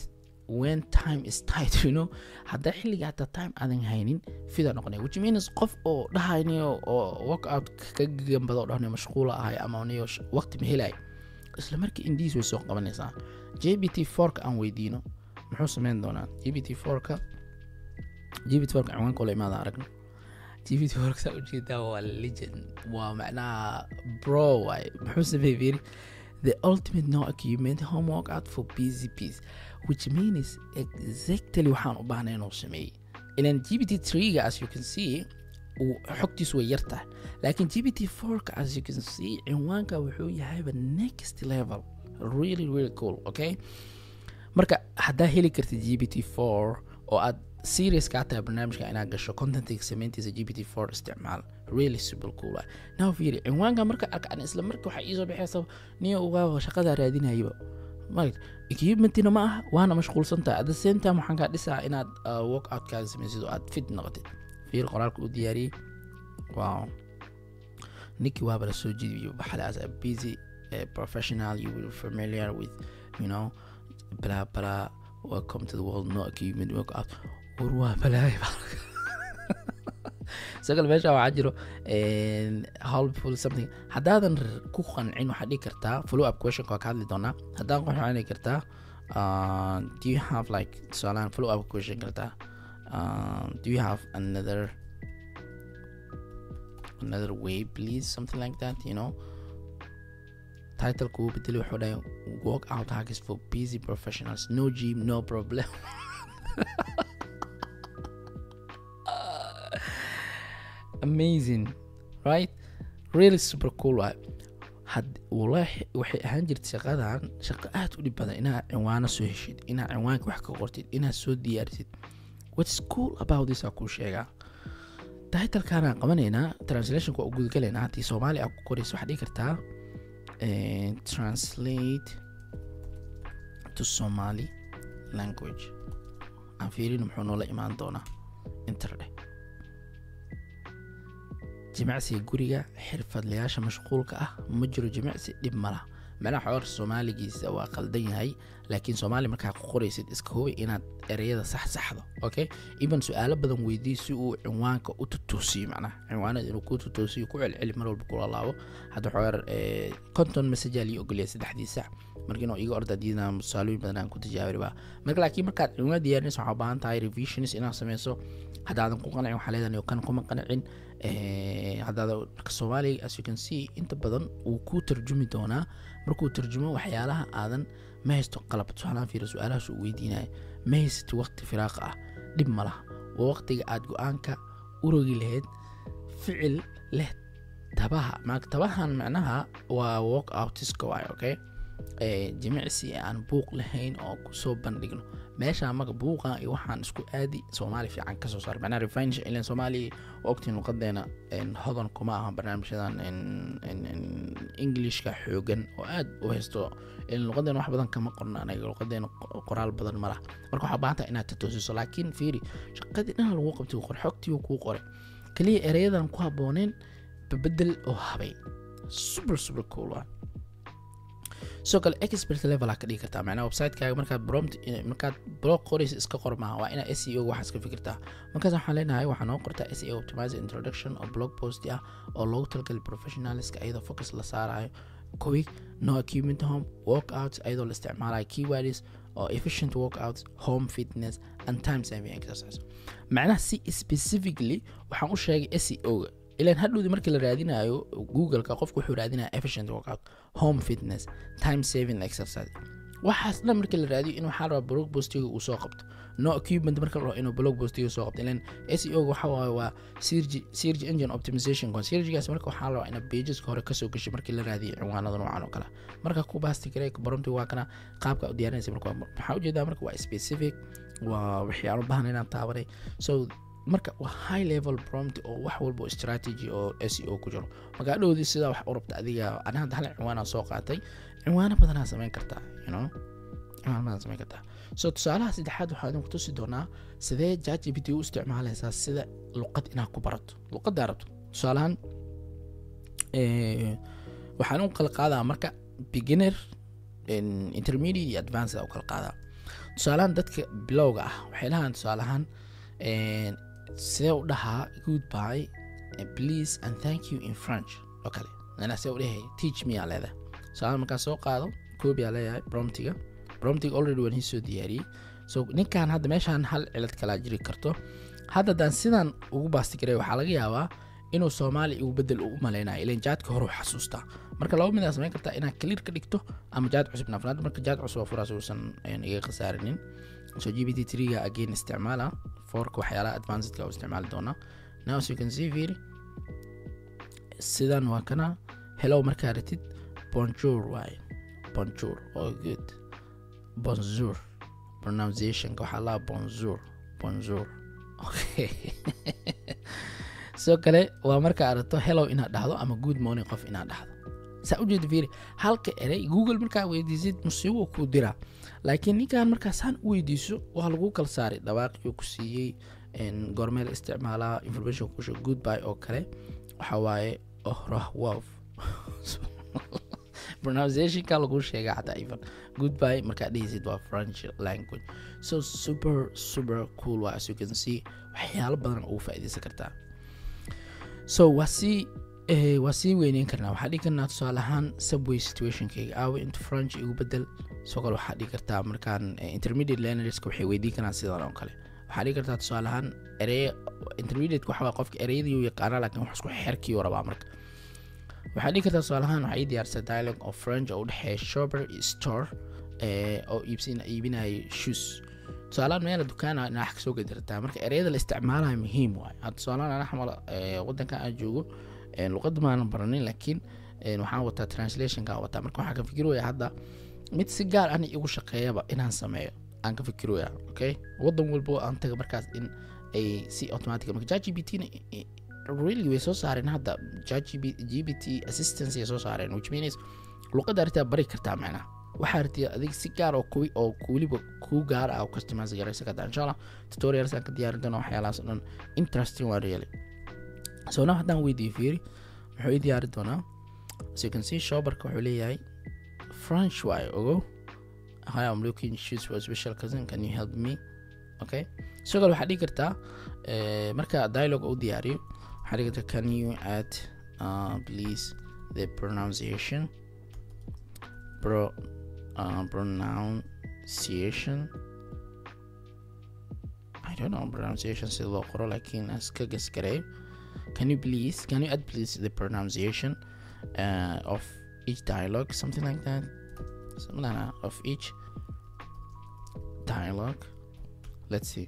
when time is tight you know haddaa xilliga hataa time aadan haynin fida noqonaya which means qof oo dhahayniyo oo workout ka gambado oo dhahnayo mashquula ahay ama niyo waqti ma helay isla markii indiis way soo qabanaysaa j b t fourka aan weydiino muxuu sameyn doonaa j b t fourka j b t fourka ciwaanka la imaada aragno j b t fourka saa ujeedaa waa legend waa macnaha bro waay muxuu sameeyey fiiri the ultimate no achievement home workout for busy peace which means exactly waxaan u baahnay inuu sameeyey ilan g b t tree-ga as you can see xogtiisu way yar tahay laakiin g b t fourka as you can see cinwaanka wuxuu yahayba next level really really cool okay marka haddaa heli kartid g b t four oo aad serious kaa tahay barnaamijka inaad gasho contentiga samayntiisa g b t four isticmaal really super cool ah now fiiri cinwaanka marka arkaan isla marka waxaa iisoo baxaysa niyo ugaaba shaqadaa raadinayaba right equipmentina ma ah waana mashquulsantahay at the same time waxaan kaa dhisaa inaad work out kaaga samaysid oo aad fit noqotid fiir qoraalka u diyaariyey wow ninkii waaba la soo jidiyo baxale as a busy uh, professional you will familiar with you know blah blah welcome to the world no equipment work out war waa balaay sagal meesha waxaa jiro helpful something haddaadan ku qancin waxaad dhigi kartaa follow up question waa ka hadli doonaa haddaadan qanci waxaad dhigi kartaa do you have like tusaalahan follow up question kartaa do you have another another way please something like that you know title kuu bedeli wuxuu dhahay work out hacks for busy professionals no gym no problem amazing right really super cool waay had walahi waxay ahaan jirta shaqadan shaqo aad u dhib badan inaad cinwaano soo heshid inaad cinwaanka wax ka qortid inaad soo diyaarisid what's cool about this aa kuu sheegaa titlekaanaan qabanaynaa translationka waa u gudagalaynaa haddii soomaali aa ku qoraysa waxaad dhigi kartaa translate to somali language aan fiirin muxuu noola imaan doonaa interdhe jimicsiga guriga xirfadlayaasha mashquulka ah ma jiro jimicsi dhib mala macnaha xoor soomaaligiisa waa qaldan yahay laakiin soomaali markaa ku qoraysid iska hubi inaad ereyada sax saxdo okay even su-aalo badan weydii si uu cinwaanka u tutoosiyo macnaha cinwaanada inuu ku tutoosiyo ku celceli mar walba kula laabo hadda xoor conton messagea lii ogolyahay saddexdii sac marka inuu iga orda diidana tusaalooyin badan aan ku tijaabiriba marka laakiin markaad cinwaan diyaarinaysa waxaa baahan tahay revisions inaad sameyso haddaadan ku qancin waxaa leedahay kan kuma qancin haddaada soomaaliga as you can see inta badan wuu kuu tarjumi doonaa markuu tarjumo waxyaalaha aadan ma haysto qalab tusaalahan fiira su-aalahaas uu weydiinaya ma haysato waqti firaaqa ah dhib ma laha waa waqtiga aad go-aanka urogi lahayd ficil leh tabaha tabahan macnaha waa walk outiska waay okay jimicsi aan buuq lahayn oo kusoo bandhigno meesha maga buuqa iyo waxaan isku aadi soomaali fiican kasoo saar macnaha refinish ilan soomaali ogtiin luqadeena hodan kuma aha barnaamijyadan englishka xoogan oo aad u haysto luqadeena wax badan kama qorna anaga luqadeena qoraal badan ma laha marka waxaa baahan tahay inaad tatoosiso laakiin fiiri shaqadii dhan lagu qabtay qor xogtii kuu qoray kaliya ereyadan ku habooneen babedel oo habay super super cool waa sidoo kale expert level aa ka dhigi kartaa macnaha websitekaga markaad prompt markaad blog qoraysa iska qor maaha waa inaad seo waxaas ka fikirtaa markaas waxaan leenahay waxaa noo qortaa seo optimizer introduction oo blog post ah oo loogu talagalay professionalska iyadoo focus la saarayo quick no equipment home workouts iyadoo la isticmaalayo keywords oo efficient workouts home fitness and time saving exercise macnaha si specifically waxaan u sheegay seo-ga ilan hadhowdi markii la raadinayo googleka qofku wuxuu raadinaya efficient workout home fitness time saving exercise waxaas dhan markii la raadiyo in waxaa rabaa blog postiga uu soo qabto no equipment marka la rabo inuu blog postiga soo qabto ilan seo waxa waaye waa search engine optimization searchgaas marka waxaa la rabaa ina pageska hore kasoo gashay markii la raadiyo cinwaanada noocan oo kale marka ku baasti kare baronti waa kana qaabka u diyaarinaysa marka waxaa ujeedaa marka waa specific waa waxyaalo bahan inaan taabanay so marka waa high level prompt oo wax walba strategy oo seo ku jiro magaadhowdii sidaa wax u rabta adiga ani hadda hal cinwaanaa soo qaatay cinwaano badanaa samayn kartaa you know cinwaano badan samayn kartaa so tusaalaha saddexaad waxaa idinku tusi doonaa sidee jgpt u isticmaalaysaa sida luqad inaad ku barato luqaddaa rabto tusaalahan waxaan u kala qaadaa marka beginner intermediate iyo advanced u kala qaadaa tusaalahaan dadka bilowga ah waxay dhahaan tusaalahaan sidee u dhahaa goodby please and thank you in french oo kale manaa see u dhahay teach me aa leedahay tusaalahan markaa soo qaado koobi aa leeyahay bromtiga bromtiga already waan hiisoo diyaariyey so ninkan hadda meeshaan hal cilad kalaa jiri karto hadda haddaan sidan ugu baastigaray waxaa laga yaabaa inuu soomaali igu bedel u malaynayo ilan jaadka hore u xasuustaa marka laba mid aa samayn kartaa inaad clear ka dhigto ama jaad cusub naafnaad marka jaad cusub oo furaas uusan iga khasaarinin so g b t triga again isticmaala forka waxyaalaha advancedka u isticmaali doonaa now as you can see fiiri sidan waa kana hello markaa ratid bonjour waaye bonjour oh good bonjour pronunciationka waxaa laha bonjour bonjour okay sidoo kale waa markaa aragto hellow inaad dhahdo ama good morning qof inaad dhahdo saa ujeeda fiiri halka erey google markaa weydiisid musiibo kuu diraa laakiin ninkan markaa saan u weydiiso waa lagu kala saaray dhawaaqiyuu ku siiyey goormeel isticmaalaa information kusho goodby oo kale waxa waaye ohrahwof pronunciationka lagu sheega xataa even goodby markaa dhehaysid waa french language so super super cool waa as you can see waxyaalo badan ugu faa'iidaysan kartaa so waa sii waa sii weyneyn karnaa waxaa dhigi karnaa tusaale ahaan subway situationkayga aawe inta french igu bedel soo kale waxaa dhigi kartaa markaan intermediate learnerska waxay weydiin karaan sidan oo kale waxaa dhigi kartaa tusaale ahaan ereye intermediate waxa waa qofka ereyadii uu yaqaanaa laakiin wax isku xerkii uu rabaa marka waxaa dhigi kartaa tusaale ahaan waxaa ii diyaarsa dialogue of french oo u dhexeeya shopper iyo store oo iibsin iibinaya shoes tusaalahaan meela dukaana inaa wax kasoo gedi kartaa marka ereyada la isticmaalayo muhiim waaye hadda tusaalahaan anaa xamal wadankan aan joogo luqadda maanan baranin laakiin waxaan wataa translationka wataa marka waxaan ka fikirooya hadda mid si gaar ana igu shaqeeyaba inaan sameeyo aan ka fikirooya okay wadan walbo aan taga markaas in ay si automatic marka chat gpt na really way soo saareen hadda chat gpt assistance ay soo saareen which means luqadda arrintaa bari kartaa macnaha waxaa aragtay adig si gaar oo kuwi oo weliba kuu gaar ah oo customize garaysa kartaa insha allah tutorials aan ka diyaarin doona waxyaalahaas o dhan interesting waa really so now haddaan weydiiyo fiiri wuxuu ii diyaari doonaa so you can see shopperka wuxuu leeyahay french waaye ogo hi i'm looking shoes for a special cousin can you help me okay sidoo kale waxaa dhigi kartaa marka dialogue u diyaariyo waxaa dhigi kartaa can you add uh, please the pronunciation pro uh, pronunciation I don't know pronunciation sida loo qoro laakiin iska gasgareeyo can you please can you add please the pronunciation uh, of each dialogue something like that something like that, of each dialogue let's see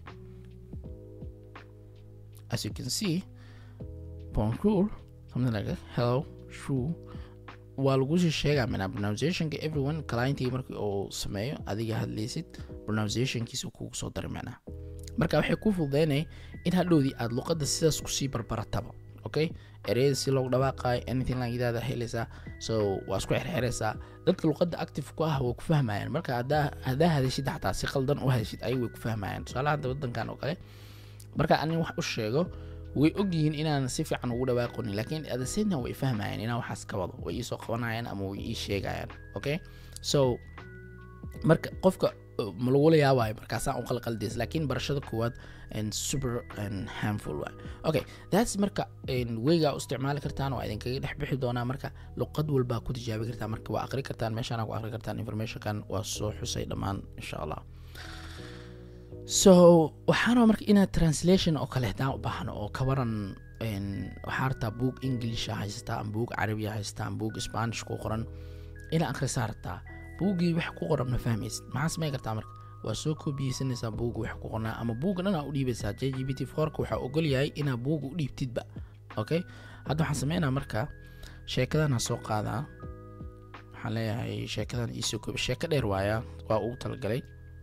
as you can see bonjour something like that hello shoo waa lagu sii sheegaa manaa pronunciationka everyone clientii markii uu sameeyo adiga hadlaysid pronunciationkiisa kugu soo daray macnaha marka waxay ku fududeynaya in hadhowdii aad luqadda sidaas kusii barbarataba okay ereyada si loogu dhawaaqayo anything langidaada helaysaa so waa isku xerxeraysaa dadka luqadda active ku ah way ku fahmayaan marka haddaa haddaa hadashid xataa si qaldan u hadashid ayay way ku fahmayaan tusaalaha hadda wadankan oo kale marka anin wax u sheego way ogyihiin inaan si fiican ugu dhawaaqonin laakiin at the same time way fahmayaan inaan waxaas ka wado way iisoo qabanayaan ama way ii sheegayaan okay so marka qofka ma lagula yaabayo markaasaan u qalqaldays laakiin barashada koowaad super harmful waay okay that's marka weygaa u isticmaali kartaan waa idinkaga dhex bixi doonaa marka luqad walbaa ku tijaabi kartaan marka waa aqri kartaan meeshaan ku aqri kartaan informationkan waa soo xusay dhammaan insha allah so waxaan rabaa marka inaad translation oo kale haddaan u baahno oo kabaran waxaa rabtaa buug englisha haysataa ama buug carabiya haysataa ama buug spanish ku qoran inaa akhrisaa rabtaa buuggii wax ku qoran ma fahmaysid maxaa samey kartaa marka waa soo koobiyeysanaysaa buugga wax ku qornaa ama buugga dhan aa u dhiibaysaa j g b t forka waxaa ogol yahay inaa buugga u dhiibtidba okay hadda waxaan sameynaa marka sheekadan ha soo qaadaa waxaan leeyahay sheekadan iisoo koobi sheeko dheer waaya waa ugu talagalay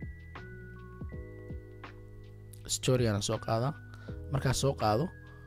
storygana soo qaada markaa soo qaado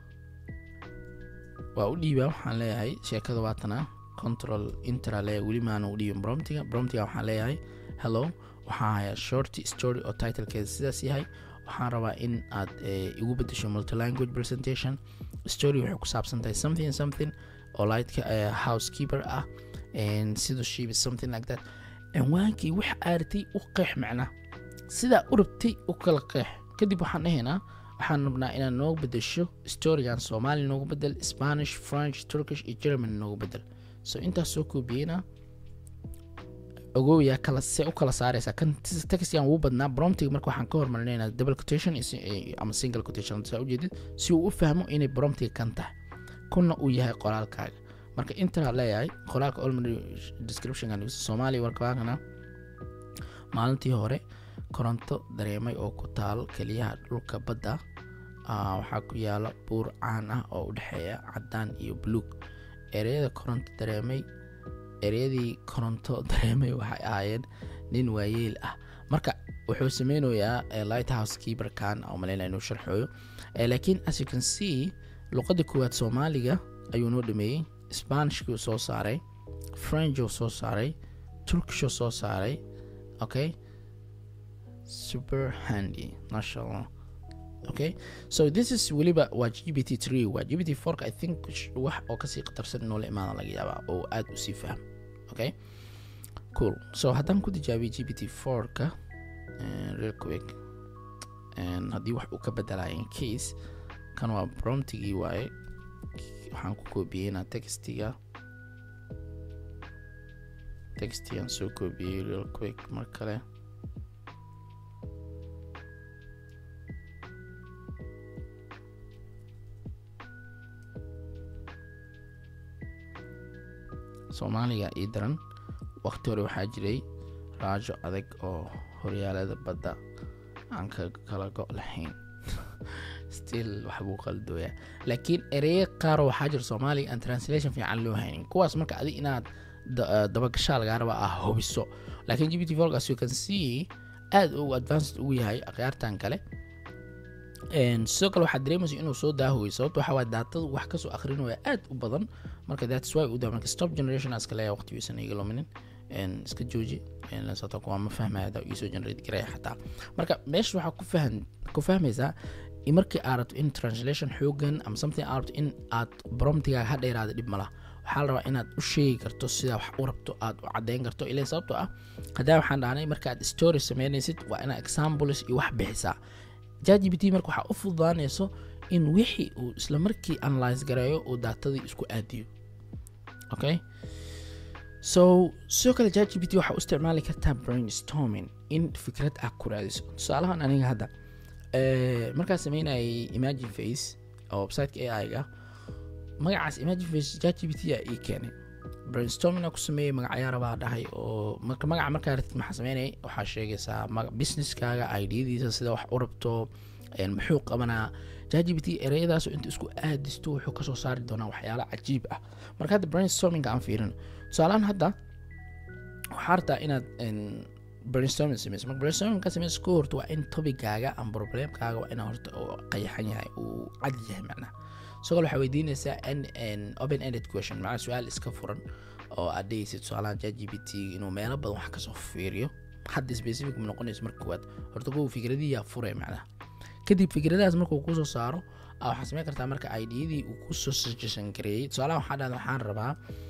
waa u dhiibaa waxaan leeyahay sheekada waatana control intra leeyahay weli maana u dhiibin bromtiga bromtiga waxaan leeyahay hello waxaan hayaa short story oo titlekeeda sidaas yahay waxaan rabaa in aad igu bedesho multilanguage presentation story waxay ku saabsan tahay something something oo lightka housekeeper ah siduu shiibi something like that cinwaankii wax aartay u qeex macna sidaa u rabtay u kala qeex kadib waxaan dhahaynaa waxaan rabnaa inaad noogu bedesho storygan soomaali noogu bedel spanish french turkish iyo german noogu bedel so intaas soo koobiyeyna ogowyaa kala se u kala saaraysaa kan taxigan wuu badnaa bromtiga marka waxaan ka hormarinayna double quotation ama single quotation saa ujeedid si uu u fahmo inay bromtiga kan tahay kuna uu yahay qoraalkaaga marka intaa leeyahay qoraalka olmary descriptionkan soomaaliya warkabaakana maalintii hore koronto dareemay oo ku taal keliyaha dhulka badda waxaa ku yaala buur caan ah oo u dhexeeya cadaan iyo buluug ereyada koronto dareemay ereyadii koronto dareemay waxay ahaayeen nin waayeel ah marka wuxuu sameynayaa lighthouse keeperkan oo maleyna inuu sharxooyo laakiin as you can see luqadda koowaad soomaaliga ayuu noo dhameeyey spanishkuu soo saaray frenchuu soo saaray turkishuu soo saaray okay super handy mashallah okay so this is weliba waa g b t tree waa g b t fourka i think wax oo kasii qatarsan inuu la imaada laga yaabaa oo aada usii fahmo okay cool so haddaan ku tijaabiyo g b t fourka real quick haddii wax uu ka bedelaya in case kan waa promptigii waaye waxaan ku koobiyeynaa textiga textigan soo koobiyey real quick mar kale soomaaliga ii daran waqti hore waxaa jiray raajo adag oo horyaalada badda aan ka kala go' lahayn still waxbuu qaldooyaa laakiin ereye qaar waxaa jira soomaaliga aan translation fiican loo haynin kuwaas marka adi inaad dabagashaa lagaa raba ah hubiso laakiin g b t volgas you can see aada uu advanced ugu yahay akhyaartan kale sidoo kale waxaad dareemaysa inuu soo daahoway sababto waxaa waay daatadu wax kasoo akrinaya aad u badan marka that's why u daa marka stop generation iska leeyahay waqtigiisan iga luminin iska jooji sababto waa ma fahmaya hadaa iisoo generate garaya xataa marka meesha waxaa ku fahan ku fahmaysaa markii aad rabto in translation xoogan ama something aad rabto in aad bromtigaaga ha dheeraada dhib malaha waxaa la rabaa inaad u sheegi karto sidaa wax u rabto aad u caddeyn karto ilan sababtoo ah haddaa waxaan dhahnay markaad story sameynaysid waa inaad examples iyo wax bixisaa jgbt marka waxaa u fududaanayso in wixii uu isla markii analyse gareeyo uu daatadii isku aadiyo okay so sidoo kale jgbt waxaa u isticmaali kartaa brainstorming in fikrad ah ku raadiso tusaalahan aniga hadda markaa sameynayay imagine face oo websiteka ai ga magacaas imagine face jgbt aa ii keenay brainstorming ku sameeyey magacyaara baa dhahay oo marka magaca markaa ratid maxaa sameynay waxaa sheegaysaa businesskaaga idiyadiisa sida wax u rabto muxuu qabanaa jgbt ereyadaasoo inta isku aadisto wuxuu kasoo saari doonaa waxyaalo cajiib ah marka hadda brainstorming aan fiirin tusaalahaan hadda waxaa rabtaa inaad brainstorming sameyso marka brainstorming ka sameyso ka horta waa in tobigaaga ama problemkaaga waa inaa horta uu qayaxan yahay uu cad yahay macnaha isagoo waxaa weydiinaysaa open ended question macnaa su-aal iska furan oo aad dhehaysid tusaalahan chat g p t inuu meelo badan wax kasoo fiiriyo hadda specific ma noqonayso marka koowaad horta kuwa fikradiyaa fure macnaha kadib fikradahaas markuu kusoo saaro waxaa sameyn kartaa marka idiyadii uu kusoo suggestion gareeyey tusaalahan waxaa dhahda waxaan rabaa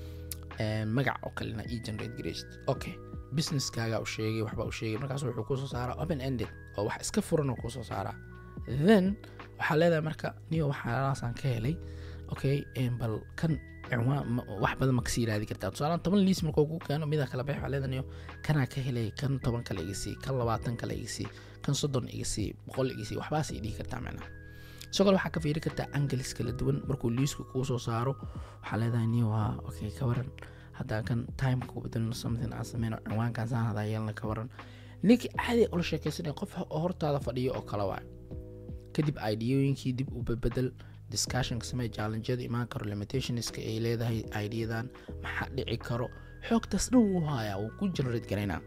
magac oo kalena e generate gareysid okay businesskaaga u sheegay waxba u sheegay markaas wuxuu kusoo saaraa open ended oo wax iska furan oo kusoo saaraa then waxaa leedahay marka niyo waxaalaasaan ka helay okay bal kan cinwaan wax badan ma kasii raadi kartaa tusaalaan toban liis markuu ku keeno midaa kala bex waxaa leedahay niyo kanaa ka helay kan toban kale iga sii kan labaatan kale iga sii kan soddon iga sii boqol iga sii waxbaas ay dhihi kartaa macnaha sidoo kale waxaa ka fiiri kartaa angelis kala duwan markuu liisku kuu soo saaro waxaa leedahay niyo waa okay ka waran haddaan kan timeka ku bedelno something aan sameyno cinwaankan saan hadaa yeelna ka waran ninkii caadi ula sheekaysanaya qof oo hortaada fadhiyo oo kale waay kadib ideyooyinkii dib u bedbedel discussionka samee challengeada imaan karo limitationska ay leedahay ideyadan maxaa dhici karo xoogtaas dhan wuu hayaa wuu ku generate garaynaa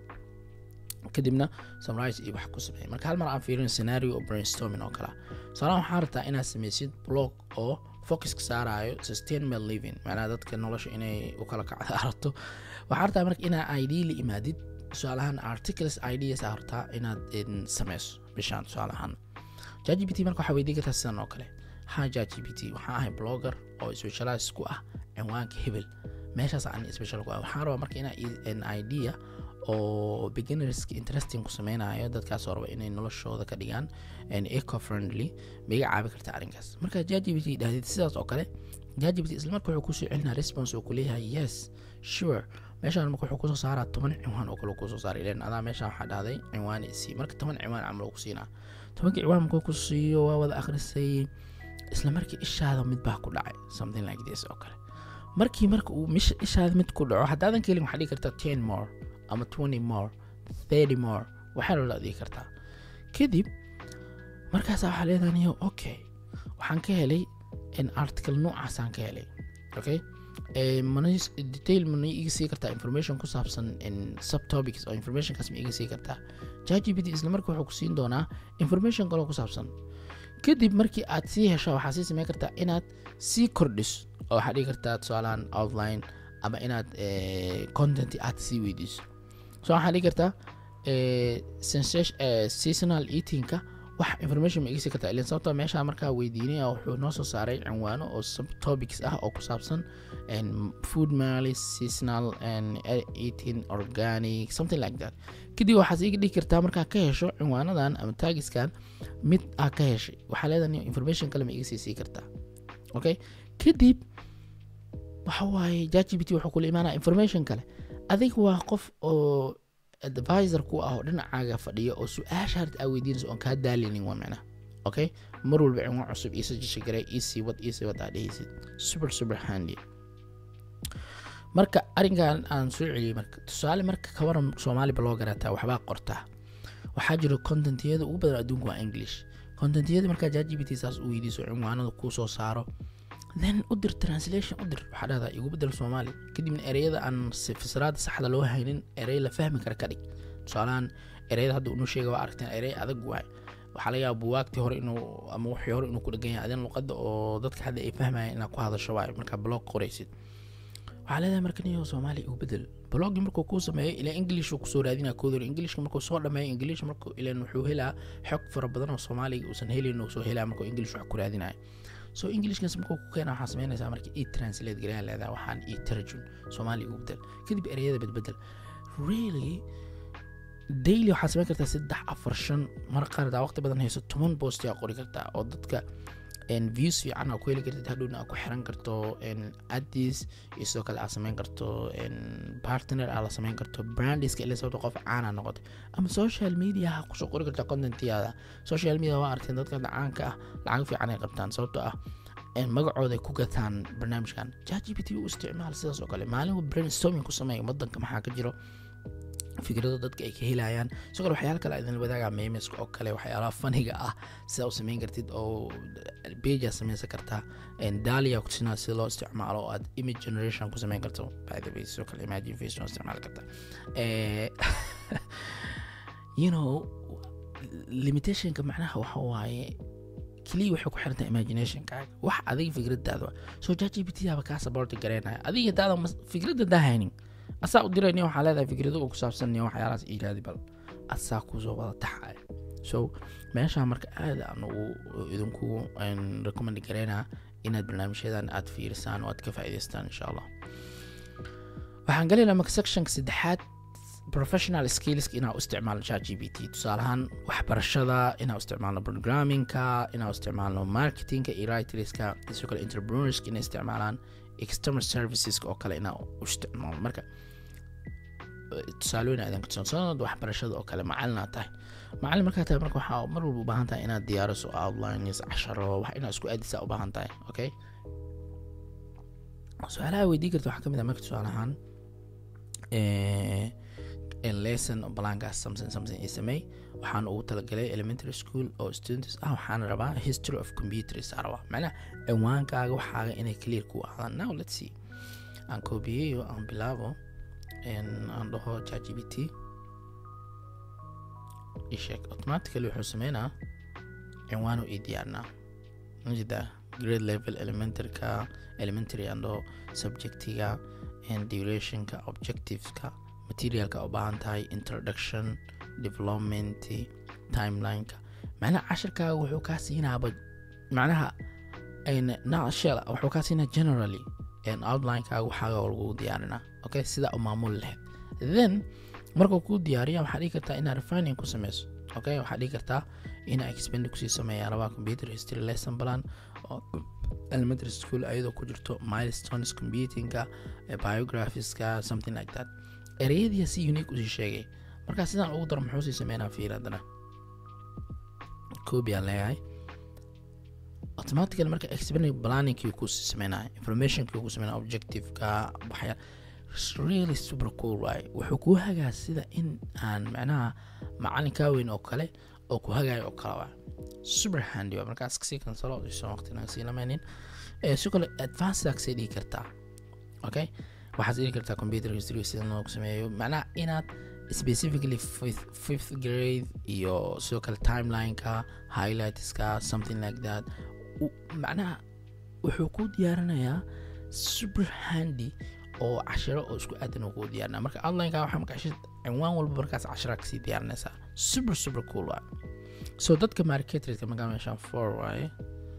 kadibna sunrise iyo wax ku sameeya marka hal mar aan fiirin scenario oo brainstorming oo kala tusaalahan waxaa rabtaa inaad sameysid blog oo focuska saarayo sustainable living macnaha dadka nolosha inay u kala kacda aragto waxaa rabtaa marka inaa idea la imaadid tusaalahaan articles ideas aa rabtaa inaad sameyso bishaan tusaalahaan jgbt marka waxaa weydiin kartaa sidan oo kale ha jgbt waxaan ahay blogger oo specialize ku ah cinwaanka hebel meeshaas aan special ku ah waxaan rabaa marka inaa idea oo beginnerska interesting ku sameynayo dadkaasoo raba inay noloshooda ka dhigaan eco friendly ma iga caabi karta arrinkaas marka jgbt dhahdid sidaas oo kale jgbt isla marka wuxuu kusoo celinaa response oo kuleeyahay yes sure meeshaan marka wuxuu kusoo saaraa toban cinwaan oo kale kusoo saaray ilan adaa meeshaan waxaa dhahday cinwaan isii marka toban cinwaan camal uu ku siinaa tobankii cinwaan markuu ku siiyo waa wada akhrisay isla markii ishaada mid baa ku dhacay something like this oo kale markii marka uu ishaada mid ku dhaco haddaadan kelin waxaa dhigi kartaa ten more ama twenty more thirty more waxaa loola adigi kartaa kadib markaasa waxaa leedaniyo okay waxaan ka helay article noocaasaan ka helay okay detail mana iga sii kartaa information ku saabsan subtopics oo informationkaas ma iga sii kartaa jgpt isla marka wuxuu ku siin doonaa information kaloo ku saabsan kadib markii aad sii hesho waxaa sii sameyn kartaa inaad sii kordhiso oo waxaad dhigi kartaa tusaalahan outline ama inaad content aad sii weydiiso so waxaad dhigi kartaa seasonal eatingka wax information ma igasi kartaa ilan sababtoo meeshaa markaa weydiinaya wuxuu noo soo saaray cinwaano oo subtopics ah oo ku saabsan food malis seasonal eating organic something like that kadib waxaad iga dhigi kartaa markaa ka hesho cinwaanadan ama taagiskan mid aa ka heshay waxaa leedahay information kale ma iga sii sii kartaa okay kadib waxa waaye jgbt wuxuu kula imaanaya information kale adig waa qof oo advisor ku ah oo dhinacaaga fadhiya oo su-aasha harta aa weydiinaysa oon kaa daalinin waa micnaha okay mar walba cinwaan cusub iisa jisha garay iisii wad iisii wad aa dhehaysid super super handy marka arrinkan aan soo celiyey marka tusaale marka kawaran soomaali ba loo garataa waxbaa qortaa waxaa jiro contentiyada ugu badan adduunka waa english contentiyada markaa jgbt saas u weydiiso cinwaanada kuu soo saaro then u dir translation u dir waxaa dhahdaa igu bedel soomaali kadibna ereyada aan fasiraada saxda loo haynin erey la fahmi kara ka dhig tusaalahan ereyada hadda unu sheega waa aragteen erey adag waay waxaa laga yaaba buwaagtii hore inuu ama wixii hore inuu ku dhegan yahay adin luqadda oo dadka hadda ay fahmayaan inaad ku hadasho waay markaa blog qoraysid waxaa leedahay marka niyo soomaali igu bedel bloggii markuu kuu sameeyo ilaa english uu kusoo raadinaa koodor englishka markuu soo dhameeyo english markuu ilan wuxuu helaa xog fara badan oo soomaaliga uusan helin uu soo helaa markuu english wax ku raadinayo so englishkaas markuu ku keena waxaa sameynaysaa marka ii translate gareyaa leedahay waxaan ii tarjun soomaali igu bedel kadib ereyada bedbedel really daily waxaad sameyn kartaa saddex afar shan mar qaar daa waqti badan hayso toban post yaa qori kartaa oo dadka views fiican aa ku heli kartid hadhowna aa ku xiran karto addis iyo sidoo kale aa sameyn karto partner aa la sameyn karto brandiska ila sababta qof caana noqotay ama social media ha kusoo qori kartaa contentiyaada social media waa aragteen dadka caanka ah lacag fiican ay qabtaan sababtoo ah magacooda ay ku gataan barnaamijkan jgpt u isticmaal sidaas oo kale maalin brainstorming ku sameeya wadanka maxaa ka jiro fikrado dadka ay ka helayaan sidoo kale waxyaala kale idin wadaagaa memeska oo kale waxyaalaha faniga ah sida u samayn kartid oo bejaa samaysan kartaa dalia kutusinaa sida loo isticmaalo oo aad image generation ku samayn karto by the way sidoo kale imagine face loo isticmaali kartaa you know limitationka macnaha waxa waaye keliya waxay ku xirantaa imaginationkaaga wax adiga fikradaada so jgpt aba kaa saborti gareynaya adiga daada fikradda daa haynin asaa u dirayni waxaa leedahay fikrado oo ku saabsan waxyaalahaas iiraadi bal asaa kusoo wada taxaya so meeshaa marka aad aan ugu idinkugu recommend gareynaa inaad barnaamijyadan aad fiirisaan oo aad ka faa'iidaystaan insha allah waxaan galaynaa marka sectionka saddexaad professional skillska inaa u isticmaalno chat g p t tusaalahaan waxbarashada inaa u isticmaalno programmingka inaa u isticmaalno marketingka iyo writerska sidoo kale entrepreneurska inay isticmaalaan external serviceska oo kale inaa u isticmaalo marka tusaalooyin aadan kutusansanad waxbarashada oo kale macalin aad tahay macalin markaa tahay marka waxaa mar walba u baahan tahay inaad diyaariso outlines casharo wax inaad isku aadisaa u baahan tahay okay su-aalaha weydii karta waxaa kamid ah marka tusaalahaan lesson blankaas something something i samey waxaan ugu talagalay elementary school oo students ah waxaan rabaa history of computers aan rabaa macnaha ciwaankaaga waxaaga inay clear ku ahaadaan now let's see aan koobiyeyo aan bilaabo aan dhaho chatgpt isheeg automatically wuxuu sameynaa ciwaanu ii diyaarnaa majida grade level elementaryka elementary aan dhaho subjectiga and durationka objectiveska materialka u baahan tahay introduction development timelineka macnaha cashirkaaga wuxuu kaa siinaaba macnaha nashel wuxuu kaa siinaa generally outlinekaaga waxaaga lagu diyaarinaa okay sidaa u maamuli lahayd then markuu kuu diyaariya waxaa dhigi kartaa inaad refining ku sameyso okay waxaa dhigi kartaa inaa expend kusii sameeya rabaa computer history lesson plan oo elementary school ayadoo ku jirto milestones computingka biographiska something like that ereyadii si unique usii sheegay markaa sidaan ugu daro muxuu sii sameynaa fiir haddana koobi aan leeyahay automatically marka expending planningkii ku sii sameynaya informationkii ku sameynaya objectiveka waxyaa really super cool waaye wuxuu kuu hagaa sida in aan macnaha macalin kaa weyn oo kale oo ku hagayo oo kale waa super handy waa markaas kasii kansalo iso waqti naga sii lamaynin si kale advanced agsii dhigi kartaa okay waxaad dhigi kartaa computer history sida loogu sameeyo macnaha inaad specifically fifth, fifth grade iyo sidoo kale timelineka highlightska something like that macnaha wuxuu kuu diyaarinayaa super handy oo cashiro oo isku aadan uu kuu diyaarinaya marka outlineka waxaa marka cashir cinwaan walba markaas cashira kasii diyaarinaysaa super super cool waa so dadka marketerska markaa meeshaan four waaye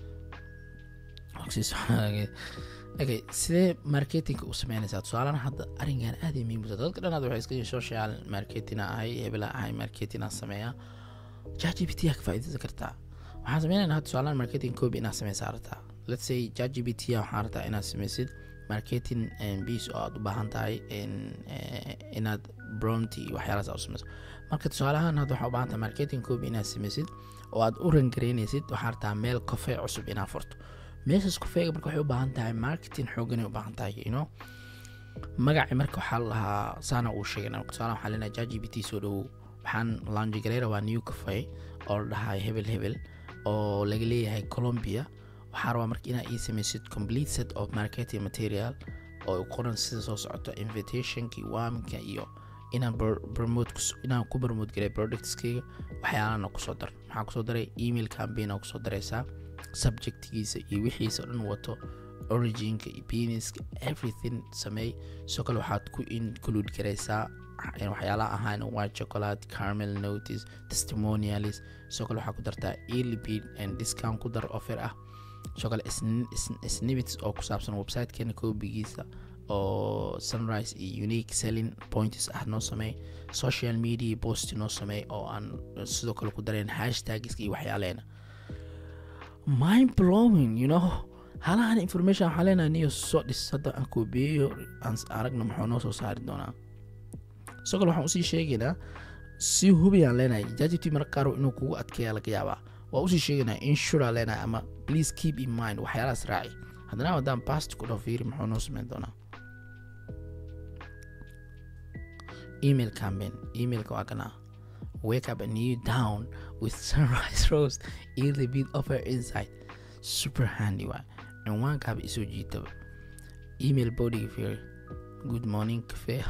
okay sidee marketingka u sameynaysaa tusaalahan hadda arrinkan aad ay muhiim u tahay dadka dhanaad waxay iska yihiin social marketing ahay hebela ahay marketing aan sameeyaa chatgpt yaa ka faa'iidaysan kartaa waxaan sameynaynaa hadda tusaalahan marketing copy inaad sameysaa rabtaa let's say chatgpt waxaan rabtaa inaad sameysid marketing bs oo aad u baahan tahay inaad bromty iyo waxyaalahaas aad u sameyso marka tusaalahaan hadda waxaa u baahan tahay marketing copy inaad sameysid oo aad u rangareynaysid waxaa rabtaa meel cofe cusub inaad furto meeshaas kofeega marka waxay u baahan tahay marketing xooganay u baahan tahay you know magaci marka waxaa lahaa saana uu sheegay tusaale waxaa leenahay jgbt soo dhowow waxaan launji gareera waa new cafe oo la dhahay hebel hebel oo laga leeyahay colombia waxaa rabaa marka inaa ii sameysid complete set of marketing material oo qoran sida soo socoto invitationkii waaminka iyo inaan promote inaan ku promote garay productskayga waxyaalana kusoo dar maxaa kusoo daray email campaign aa kusoo daraysaa subjectgiisa iyo wixiisa o dhan wato originka iyo peniska everything sameey sidoo kale waxaad ku include garaysaa waxyaalaha ahaan white chocolate carmel notice testimonialis sidoo kale waxaa ku dartaa early bid and discount ku dar offer ah sidoo kale snibits oo ku saabsan websitekeena koobigiisa oo sunrise iyo unique selling points ah noo sameey social media post noo sameey oo aan sidoo kale ku dareen hashtagska iyo waxyaaleena mind blowing you know halahan information waxaa leenahay niyo soo dhis hadda aan koobiyeyo aan aragna muxuu noo soo saari doonaa sidoo kale waxaan usii sheegaynaa si hubiyaan leenahay jajibti marka qaar inuu kugu adkeeya laga yaabaa waa usii sheegaynaa insura leenahay ama please keep in mind waxyaalahaas raaci haddana haddaan past ku dhao fiiri muxuu noo sameyn doonaa email campaign emailka waa kanaa wake up and you down with sunrise roast early bid offer inside super handy waa cinwaankaaba isoo jiitaba email bodiga fiiri good morning cafe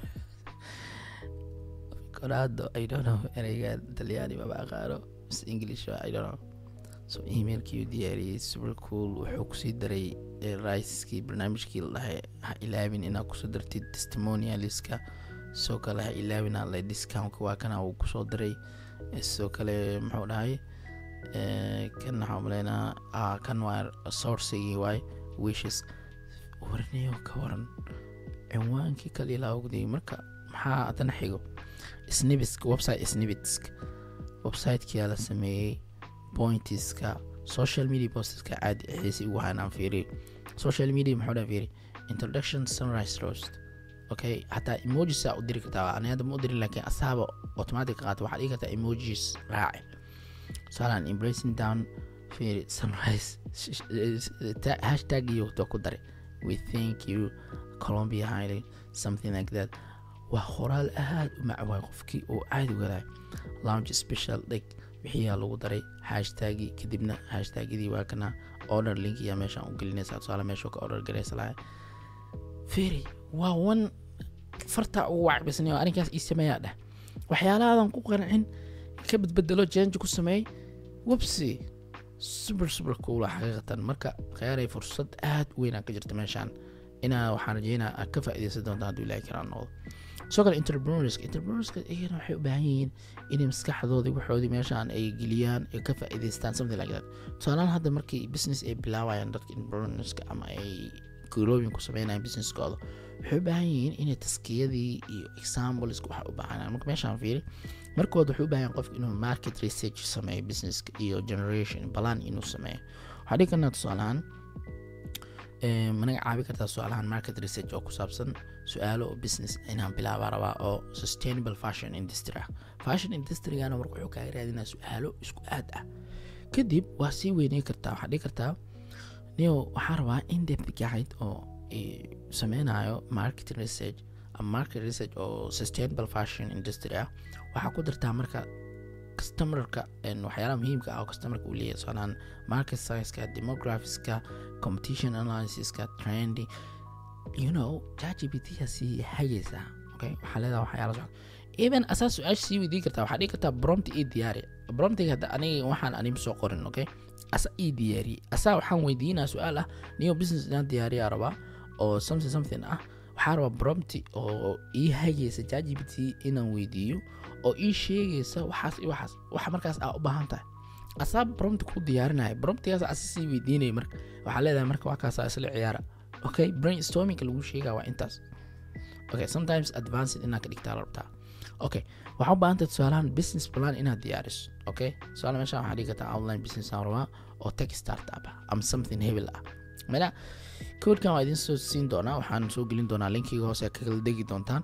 koraado i don't know ereyga talyaani maba aqaano mis english i don't know so emailkii diyaariyey super cool wuxuu kusii daray riceskii barnaamijkii la dhahay ha ilaabin inaad kusoo dartid testimonialiska sidoo kale ha ilaabin alle discountka waa kana uu kusoo daray sidoo kale muxuu dhahay kan waxaa umaleynaa kan waa sourcigii waay wishes warniyo ka waran cinwaankii kale ilaa ogday marka maxaa haddana xigo snibitsk website snibitsk websitekia la sameeyey pointiska social media postiska caadi xiisi ugu haanaan fiiriy social media muxuu dhan fiiri introduction sunrise roast okay xataa emojis aa u diri kartaa ani hadda ma u dirin laakiin asaaba automatic qaata waxaad dhigi kartaa emojis raaci tusaalean embracing down fiiri sunrise hashtag iyo to ku daray we thank you colombia highly something like that waa qoraal aad u macwaay qofkii uu caadi wadaay lounge special dhig wixiyaa lagu daray hashtagi kadibna hashtagyadii waa kana order link iyaa meeshaan u gelinaysaa tusaale meeshuu ka order garaysa lahay feri waa wan fartaa ugu wacbisnay oo arrinkaas ii sameeyaa dheh waxyaalahaadan ku qancin ka badbedelo jenji ku sameey websi super super coola xaqiiqatan marka kheyaaray fursad aad u weynaa ka jirta meeshaan inaa waxaan rajeynaa aad ka faa'iidaysan doonta hadduu ilaahi karaa noqdo sidoo kale entrepreneurska entrepreneurska iyagana waxay u baahan yihiin inay maskaxdoodii waxoodii meeshaan ay geliyaan ay ka faa'iidaystaan something like that tusaalahaan hadda markii business ay bilaabayaan dadka entrepreneurska ama ay growing ku sameynaya businesskooda waxay u baahan yihiin inay taskiyadii iyo examples wax u baahanayaan marka meeshaan fiiri markooda wuxuu u baahan yahay qofka inuu market research sameeyo businesska iyo generation balan inuu sameeyo waxaa dhigi karnaa tusaalahaan managa caabi kartaa su-aalahan market research oo ku saabsan su-aalo oo business inaan bilaaba rabaa oo sustainable fashion industry ah fashion industrygana marka wuxuu kaaga raadinaa su-aalo isku aad ah kadib waa sii weyney kartaa waxaa dhigi kartaa nio waxaa rabaa in depth guide oo sameynayo market research ama market research oo sustainable fashion industry ah waxaa ku dartaa marka customerka waxyaalaha muhiimka ah oo customerka uu leeyahay tusaalahaan market sizeska demographiska competition analysiska trendy you know chatgpt sii hagaysaa okay waxaa leedaha waxyaala socda even asaa su-aasha sii weydiin kartaa waxaa dhigi kartaa brompt ii diyaari bromtiga hadda aniga waxaan anim soo qorin okay asa ii diyaariyey asaa waxaan weydiinaa su-aal ah niyo business inaan diyaariyaa rabaa oo something something ah waxaa rabaa bromti oo ii hagaysa chatgpt inaan weydiiyo oo ii sheegaysa waxaas iyo waxaas waxa markaas aa u baahan tahay asaa bromti ku diyaarinaya bromtigaas asa sii weydiinaya marka waxaa leedahay marka waa kaasaa isla ciyaara okay brainstorming lagu sheegaa waa intaas okay sometimes advanced inaad ka dhigtaa la rabtaa okay waxaa u baahan tahay tusaalahan business plan inaad diyaariso okay tusaale meeshaan waxaa dhigi kartaa online business aan rabaa oo tech startup ah ama something hebel ah mana koodkan waa idin soo siin doonaa waxaan soo gelin doonaa linkiga hoose ka kala degi doontaan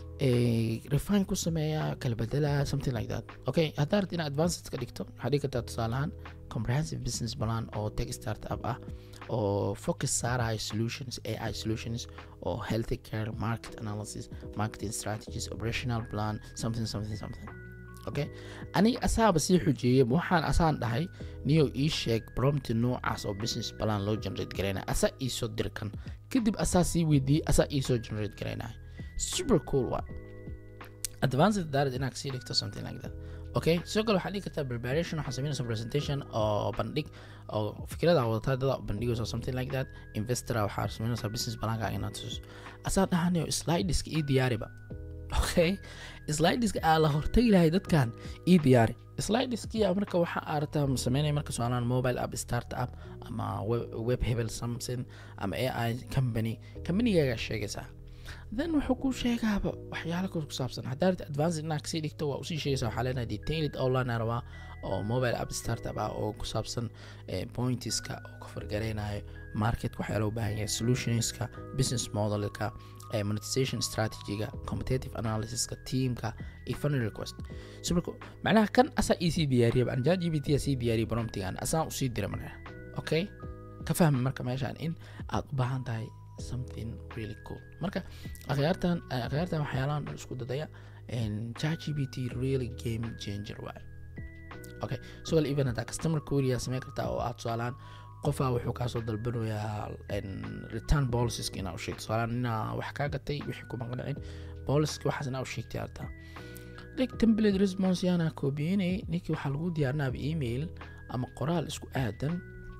refine ku sameeya kala bedela something like that okay haddaa rabta inaad advanced ka dhigto waxaa dhigi kartaa tusaalahaan comprehensive business plan oo tech startup ah oo focus saaraya solutions ai solutions oo healthy care market analysis marketing strategies operational plan something something something okay aniga asaaba sii xujeeyay waxaan asaan dhahay niyo ii sheeg bromti noocaas oo business plan loo generate garaynaya asaa iisoo dirkan kadib asaa sii weydiiyey asaa iisoo generate garaynaya super cool wa advanced daarad inaad kasii dhigto something like that okay sidoo kale waxaa dhigi kartaa preparation waxaa sameynaysa presentation oo bandhig oo fikrada wadataa dada bandhigayso something like that investora waxaa sameynaysaa business balankaaga inaad tusiso asaa dhahanayo slideska ii diyaariba okay slideska aa la hortagi lahay dadkan ii diyaari slideskiya marka waxa aarata sameynaya marka su-aalaan mobile app start up ama web hebel something ama ai company companygaaga sheegaysaa then wuxuu ku sheegaaba waxyaala ku saabsan haddaa rabta advanced inaad kasii dhigto waa usii sheegaysa waxaa leenahay detailed online rabaa oo mobile app startup ah oo ku saabsan pointiska oo ka fargareynayo market waxyaala u baahan yahay solutionska business modelka monetization strategyga competitive analysiska teamka iyo funny request so marka macnaha kan asaa iisii diyaariyaba an jgbt sii diyaariya bromtigan asaan usii dira marka okay ka fahma marka meeshaan in aad u baahan tahay something really cool marka akhyaartan akhyaartan waxyaalahan dhan isku dadaya chatgpt really game changer waaye okay sugal even haddaa customer query sameyn kartaa oo aad tusaalaan qofaa wuxuu kaasoo dalbanayaa return policies inaa u sheegto tusaalaan inaa wax kaa gatay wixii kuma qancin policy waxaas inaa u sheegtay artaa like template response yaana koobiyeynay ninkii waxaa lagu diyaarinaaba email ama qoraal isku aadan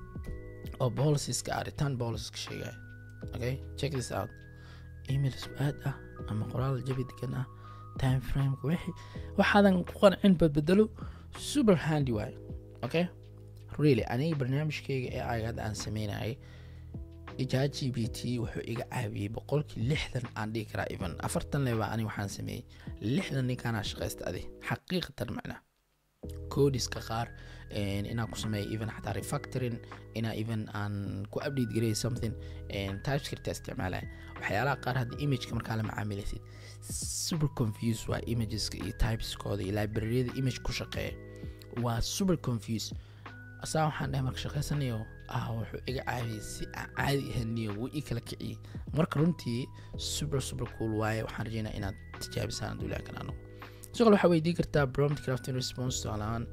oo policieska ah return policieska sheegaya okay check this out email isku aad ah ama qoraal jabi degan ah time frameka wixii waxaadan ku qancin badbedelo super handy waaye okay really aniga barnaamijkayga ee ayaga hadda aan sameynayay ijaa g b t wuxuu iga caawiyey boqolkii lixdan aan dhigi karaa even afartan leba ani waxaan sameeyey lixdan ninkaanaa shaqaysta adi xaqiiqatan macnaa codiska qaar inaan ku sameeyo even xataa refactoring inaa even aan ku update gareey something typescript isticmaalaya waxyaalaha qaar hadda imageka markaa la macaamilaysid super confuse waa imageska iyo typeskooda iyo libraryada image ku shaqeeya waa super confuse asaa waxaan dhahay marka shaqaysanayo ah wuxuu iga caawiyey si aan caadi ahaniyo wuu ii kala kiciyey marka runtii super super cool waaye waxaan rajeynaa inaad tijaabisaan duulaan kan anagu sidoo kale waxaa weydiin kartaa prompt crafting response tusaalahaan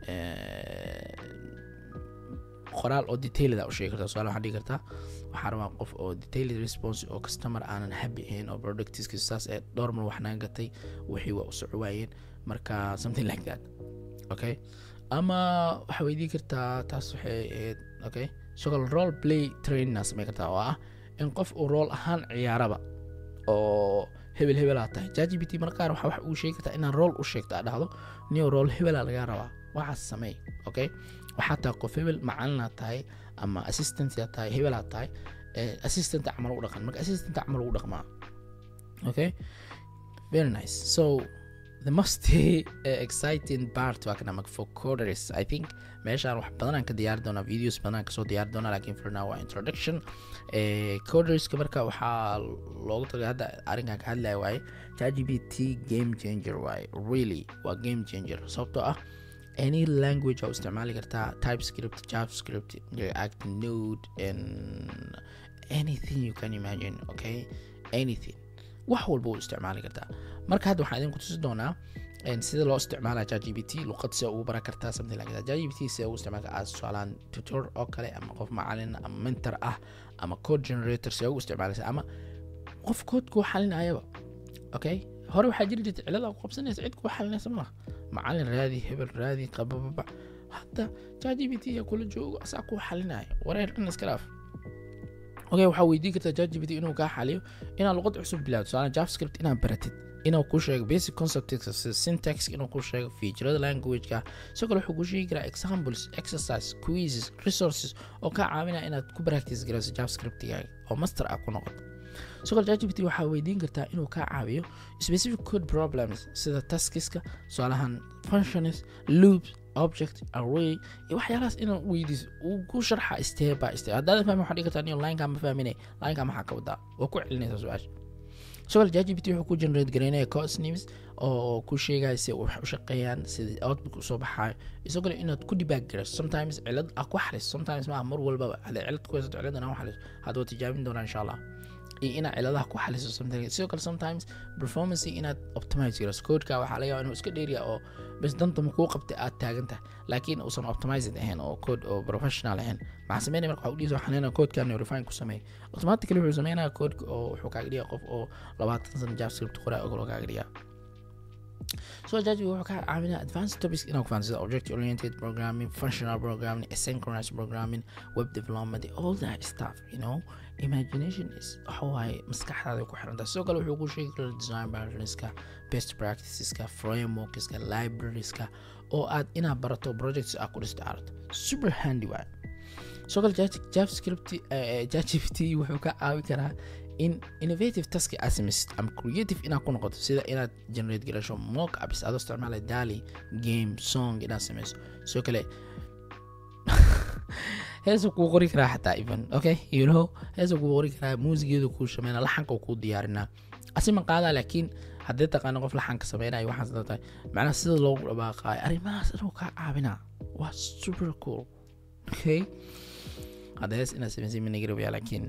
qoraal oo detailada u sheegi kartaa tusaale waxaan dhigi kartaa waxaa rabaa qof oo detailed response oo customer aanan happy ahayn oo productiska saas ee dhowr mar wax naga gatay wixii waa u soco waayeen marka something like that okay ama waxaa weydiin kartaa taas waxay ahayd okay sidoo kale role play trainina samey kartaa oo ah in qof uu rool ahaan ciyaaraba oo hebel hebelaa tahay jgbt marka qaar waxaa wax uu sheegi kartaa inaan rool u sheegto aa dhahdo niyo rool hebelaa lagaa rabaa waxaas sameey okay waxaa tahay qof hebel macalinaa tahay ama assistantia tahay hebelaa tahay assistant camal u dhaqan marka assistant camal ugu dhaqmaa okay very nice so the most uh, exciting part waa kana marka for coders i think meeshaan wax badan aan ka diyaari doonaa videos badan aan kasoo diyaari doonaa lakin for now waa introduction coderska marka waxaa loogu tagay hadda arrinkan ka hadlaya waaye chatgpt game changer waaye really waa game changer sababtoo ah any language aa isticmaali kartaa typescript javascript react node and anything you can imagine okay anything wax walba u isticmaali kartaa marka hadda waxaan idinku tusi doonaa sida loo isticmaala chatgpt luqad see ugu baran kartaa something like that chatgpt see ugu isticmaali kartaa tusaalaan tutor oo kale ama qof macalin ama mentor ah ama code generator see ugu isticmaalaysa ama qof code kuu xalinayaba okay hore waxaa jiri jirta cilada ku qabsanaysa cid kuu xalinaysa malaha macalin raadi hebel raadi qabababa hadda chatgpt yaa kula joogo asaa kuu xalinaya wareer dhan iska dhaaf okay waxaa weydiin kartaa chatgpt inuu kaa xaliyo inaad luqad cusub bilaawdo tusaale javascript inaad baratid inuu ku sheego basic concepts sida syntax inuu ku sheego featurada languageka sidoo kale wuxuu ku sheegi karaa examples exercise quizzes resources oo kaa caawinaya inaad ku practice garayso javascriptigaaga oo master ah ku noqoto sidoo kale chatgpt waxaa weydiin kartaa inuu kaa caawiyo specific code problems sida taskiska tusaalahan functions loops object array iyo waxyaalahaas inaa weydiiso uu ku sharxa step by step haddaadan fahmin waxaa dhigi kartaa niyo lineka ma fahmine lineka maxaa ka wadaa waa ku celinaysa su-aasha sidoo kale chatgpt wuxuu ku generate gareynaya course names oo ku sheegaya si wax u shaqeeyaan sida output usoo baxaayo isagoo kale inaad ku debug garayso sometimes cilad ah ku xaliso sometimes maaha mar walbaba hadday cilad ku haysato ciladan u xaliso hadda waa tijaabin doonaa insha allah iyo inaad ciladaha ku xaliso something sidoo kale sometimes performance inaad optimize garayso codeka waxaa laga yaabaa inuu iska dheeriya oo bas danta ma kuu qabtay aad taagan tahay laakiin uusan optimized ahayn oo code oo professional ahayn maxaa sameynaya marka waxaa udhiisa xanina codeka refine ku sameey automatically wuxuu sameynaya codeka oo wuxuu kaaga dhigaa qof oo labaatan sano javascript qoraa oo kaloo kaaga dhigaa so judge wuxuu ka caawinaa advanced topics inaa ku fahan sida object oriented programming functional programming asynchronous programming web development all that stuff you know imagination is waxa waaye maskaxdaada ku xirantaa sidoo kale wuxuu ku sheegi karaa design patterneska best practiceska frameworkska librarieska oo aad inaad barato projects aad ku dhista aragto super handy waaye sidoo kale javascript jgpt wuxuu ka caawin karaa in innovative taski aad samaysid ama creative inaad ku noqoto sida inaad generate garasho mock ups adoo isticmaalay dali game song inaad samayso sidoo kale heesa kuu qori karaa xataa even okay you know heesa kuu qori karaa muusigeedu kuu shameyna laxanka kuu diyaarinaa asima qaadaa laakiin haddii taqaano qof laxanka sameynayo waxaas tahay macnaha sida loogu dhabaaqaayo arrimahaas inuu kaa caawinaa waa super cool okay hadda hees inaad samaysay minagarabiya laakiin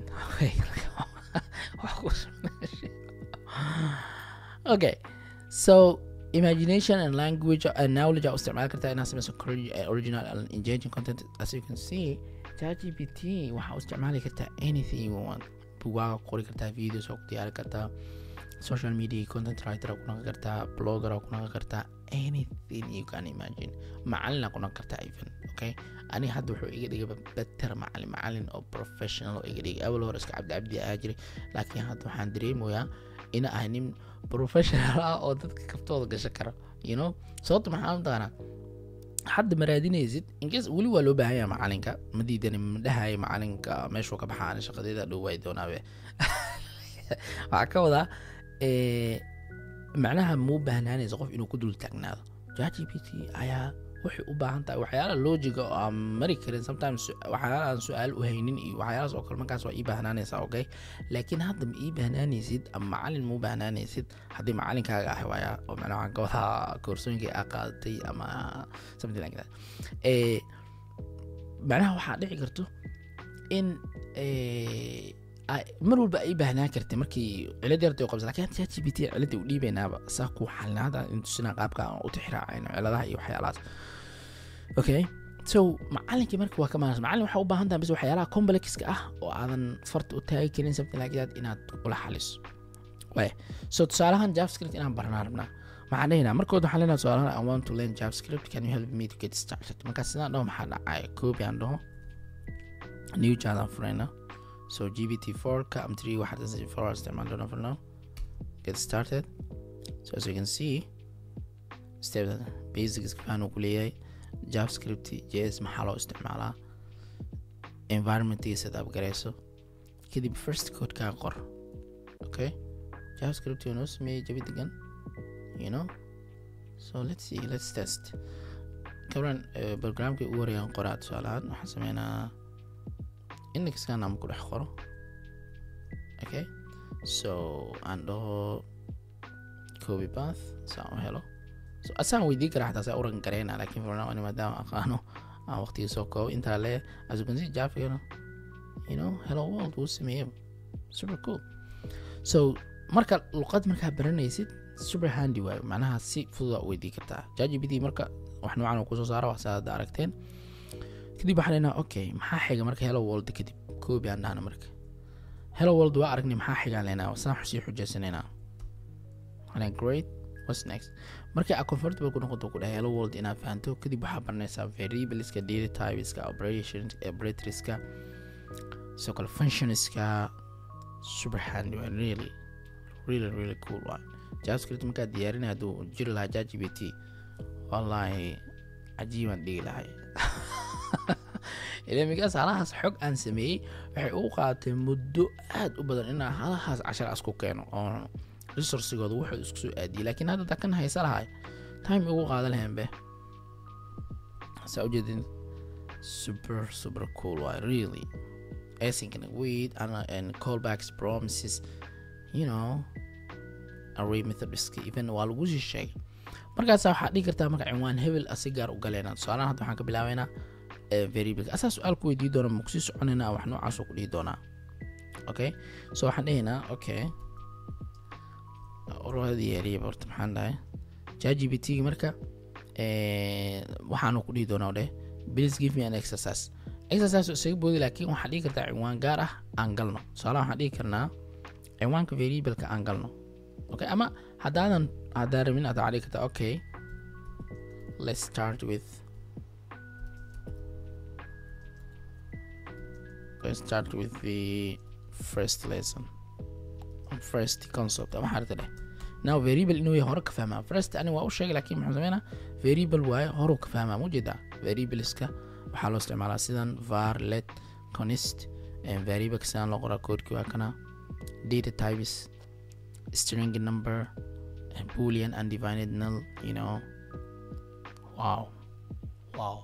okay so imagination and language and knowledge aa isticmaali kartaa inaad samayso original and engaging content as you can see chatgpt waxaa u isticmaali kartaa anything you want bugaaga qori kartaa videos oo ku diyaari kartaa social media content writer ku noqon kartaa blogger ku noqon kartaa anything you can imagine macalin ku noqon kartaa even okay ani hadda wuxuu iga dhigay better macalin macalin oo professional oo iga dhigay awal hore iska cabdi cabdi ahaa jiray laakiin hadda waxaan dareemayaa ina ahay nin professional ah oo dadka kaftooda gasho kara you know sababta maxaa mataqaanaa hadda ma raadinaysid inkas weli waa loo baahan yaha macalinka ma diidani ma dhahaya macalinka meeshuu ka baxaa ani shaqadeeda dhow waay doonaabe waxaa ka wadaa macnaha muu baahnaanaysa qof inuu ku dul taagnaado jgpt ayaa waxay u baahan tahay waxyaala loojiga oo aan mari karin sometimes waxyaala aan su-aal u haynin iyo waxyaalahaas oo kale markaas waa ii baahnaanaysaa okay laakiin hadda ma ii baahnaanaysid ama macalin muu baahnaanaysid haddii macalinkaaga ah waaya oo macnaha waxaan ka wadaa koorsooyinkii aa qaadatay ama something like that macnaha waxaa dhici karto in mar walba ay baahnaan kartay markii cilad yarta u qabsa lakin chat gpt cilada u dhiibeynaaba saa ku xalinaada intusina qaabka aan u tixraacayno ciladaha iyo waxyaalahaas okay so macalinkii marka waa ka maanasa macalin waxaa u baahan tahay bas waxyaalaha complexka ah oo aadan farta u taagi karin something like that inaad ula xaliso way so tusaalahan javascript inaan baranaa rabnaa maxaan dhahaynaa markood waxaan leenahay tusaalahan i want to learn javascript can you help me to get started markaas sidaan dhaho maxaa dhacaya copy aan dhaho new chat aan furayna so gbt4 ka am 3 waxaad for استعمال doona for now get started so as you can see step basics faanu ku leeyahay javascript js maxaa loo isticmaalaa environmentii setup garayso kadib first codekaa qor okay javascript noo sameeyey jabi degan you know so let's see let's test kabran programkii ugu horeeyaan qoraa tusaalahaan waxaan sameynaa indexkan ama ku dhex qoro okay so aan dhaho copy path saan u helo so asaan weydii karaa xataa saa uran gareyna laakiin for now ani maadaama aqaano aan waqtiga soo koobo intaa le as you can see jafigana you know hello world wuu sameeyey super cool so marka luqad markaa baranaysid super handy waayo macnaha si fududa u weydii kartaa jgpt marka wax noocan uu kusoo saaro wax saa hadda aragteen kadib waxaan leynaa okay maxaa xiga marka hello world kadib koobi aan dhahna marka hello world waa aragnay maxaa xigaan leynaa saan sii xujaysanaynaa waxaan great what's next marka a comfortable ku noqoto ku dhahay hello world inaad fahanto kadib waxaa baranaysaa variableska data typeska operations operatorska sidoo kale functionska super handy waa really really really cool waa javascript markaa diyaarinay hadduu jiri lahaa jgbt wallaahi cajiibaan dhigi lahay ilmigaas halahaas xog aan sameeyey waxay u qaadatay muddo aad u badan inaa halahaas cashar asku keeno oo resourcigooda wuxuu isku soo aadiyey laakiin hadda dakan haysa lahay time ugu qaadan lahayn be saa ujeedin super super cool waa really async and wait and, and callbacks promises you know array methodska even waa lagu sii sheegay markaasa waxaa dhigi kartaa marka cinwaan hebel asi gaar u galeynaa tusaalahan hadda waxaan ka bilaabeynaa variable asaa su-aal ku weydii doona makusii soconaynaa wax noocaas ku dhihi doonaa okay so waxaan dhehaynaa okay uradi yeeriya horta maxaan dhahay jgbt marka waxaanu ku dhihi doonaa dheh please give me an exercise exercise isaga boodi laakiin waxaa dhigi kartaa cinwaan gaar ah aan galno tusaalaha waxaan dhigi karnaa cinwaanka variableka aan galno okay ama haddaadan haddaa rabin aad waxaa dhigi kartaa okay let's start with let's start with the first lesson first concept ama xarita dheh now variable inuu yahay hore ka fahmaa first ani waa u sheegay laakiin muxuu sameynaa variable waaye horuu ka fahmaa mujeedaa variableska waxaa loo isticmaalaa sidan var let conist variable sidaan loo qoraa koodkii waa kana data types string number boolean undivided null you know wow wow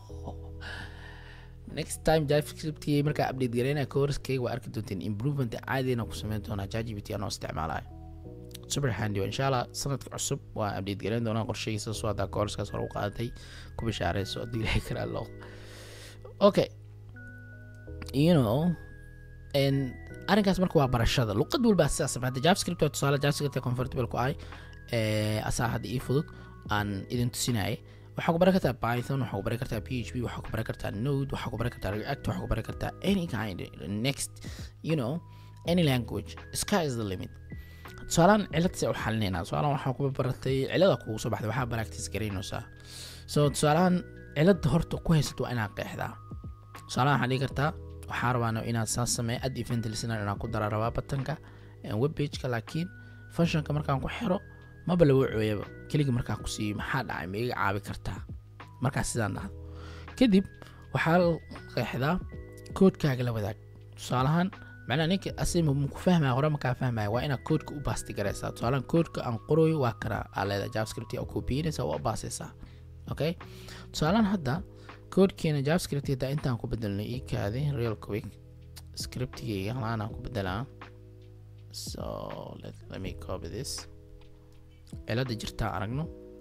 next time javascriptkii markaa update gareynaya courskeyga waa arki doonteen improvement caadina ku sameyn doonaa jgpt anoo isticmaalayo super handy insha allah sanadka cusub waa update gareyn doonaa qorshahiisa soo haddaa courskaas hore u qaadatay ku bishaareyso haddii ilahay karaa loo okay you know and arrinkaas marka waa barashada luqad walba sidaas samey hadda javascript waa tusaale javascript comfortable ku ahay asaa hadda ii fudud aan idin tusinayay waxaa ku baran kartaa python waxaa ku baran kartaa p h p waxaa ku baran kartaa node waxaa ku baran kartaa react waxaa ku baran kartaa any kind next you know any language sky is the limit tusaalaan cilad se u xalinaynaa tusaalaan waxaa ku baratay cilada kugu soo baxday waxaa practice garaynaysaa so tusaalahan cilada horta ku haysato waa inaad qeexdaa tusaalahan waxaa dhigi kartaa waxaa rabaano inaad saas sameeya ad event listener inaan ku dara rabaa batanka web pageka laakiin functionka markaan ku xiro maba lagu cooyaba keliga markaa ku siiyo maxaa dhacay ma iga caabi kartaa markaas sidaan dhahdo kadib waxaa qeexdaa koodkaaga la wadaag tusaalahaan macnaha ninka asima maku fahmaya hore makaa fahmaya waa inaad koodka u baasti garaysaa tusaalahan koodka aan qorooyo waa kana aa leedahay javascript oo koobiyinaysa waa u baasaysaa okay tusaalahan hadda koodkeena javascript hadda intaan ku bedelnay ii kaadi real quick scriptigayga halaanaan ku bedelaa so let, let me copy this cilada jirtaa aragno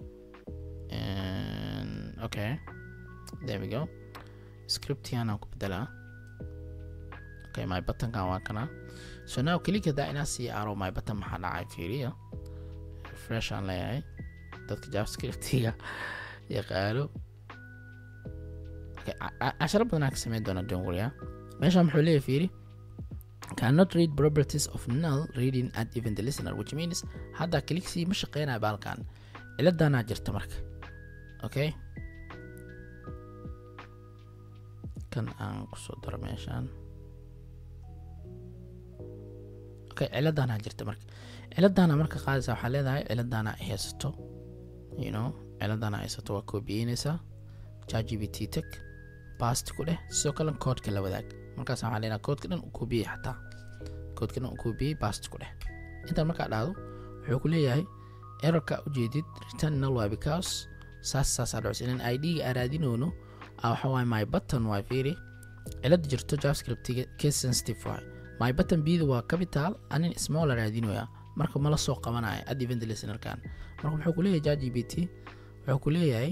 okay there we go scriptiganaan ku bedelaa okay my buttonkan waa kana so now click hadaa inaa sii aro my button maxaa dhacay fiiriya refresh aan leeyahay dadka javascriptiga yaqaano casharo badanaa ka sameyn doona don't worry meeshaan muxuu leeyahay fiiri cannot read properties of null reading at event listener which means hadda clicksii ma shaqeynaya baalkan ciladanaa jirta marka okay kan aan kusoo daro meeshaan okay ciladanaa jirta marka ciladana marka qaadaysa waxaa leedahay ciladana haysato you know ciladana haysato waa koobiyeynaysaa jgbt tech bast ku dheh sidoo kale koodka la wadaag markaas waxaa leenaha koodka dhan u koobiyey xataa koodkana uu koobiyey bast ku dheh intaan markaa dhahdo wuxuu ku leeyahay errorka ujeedid return null waa because saas saasaa dhacis inaan id-ga aan raadinoono ah waxa waaye my button waa fiiri cilada jirto javascriptiga case sensitive waay my button bida waa capital anin small la raadinoya marka mala soo qabanaya ad event listenerkan marka wuxuu ku leeyahay jgbt wuxuu ku leeyahay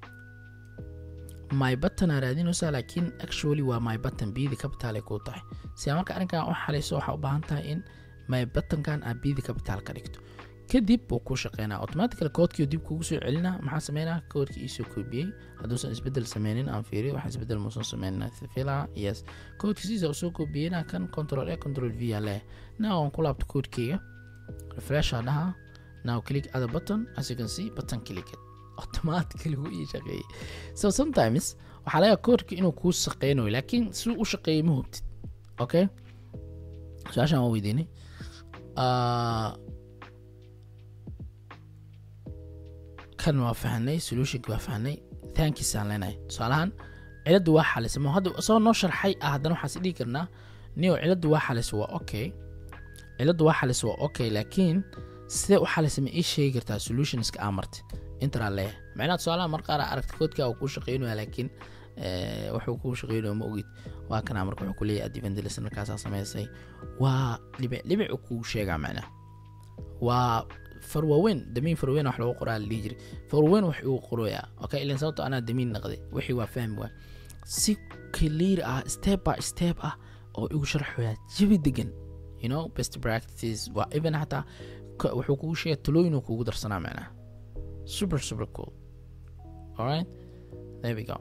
my button aa raadinaysaa laakiin actually waa my button bidi capital ay kuu tahay si aa marka arrinkan u xalayso waxaa u baahan tahay in my buttonkan aa bidi capital ka dhigto kadib wuu kuu shaqeynaa automatically koodkii dib kugu soo celinaa maxaa sameynaa koodkii iisoo koobiyey hadduusan isbedel sameynin aan fiiriyo wax isbedel muusan sameynin fila yes koodkii siisa usoo koobiyeyna kan control a control v aa leeyahay now aan ku laabto koodkeyga refresh aa dhahaa now click other button as you can see button click it automatically wuu ii shaqeeyey so sometimes waxaa laga koodka inuu kuu shaqeynayo laakiin si u shaqeeyay ma hubtid okay su-aashaan waa weydiinay kan waa fahnay solutionki waa fahnay thankiisaan leenahay tusaalahaan ciladu waa xalisa ma hadda isagoo noo sharxay ah haddana waxaan is dhihi karnaa nio ciladu waa xalisa waa okay ciladu waa xalisa waa okay laakiin sidee u xalisa ma ii sheegi kartaa solutionska aa martay intaraa leeyahay macnaha tusaalaha mar qaar aragta koodka uu kuu shaqeynaya laakiin wuxuu kuu shaqeynayo ma ogid waa kana marka wuxuu kuleeyahay adivendlis markaasaa samaysay waa dhibic dhibic kuu sheegaa macnaha waa farwaweyn damiin farwaweyn wax lagu qoraa la dhihi jiray farwaweyn wax uu qoroyaa okay ilan sababto anaa damiin naqday wixii waa fahmi waa si clear ah step by step ah oo igu sharxoyaa jabi degan you know best practices waa even xataa wuxuu kugu sheegaya talooyin uu kugu darsanaa macnaha super super cool alright there we go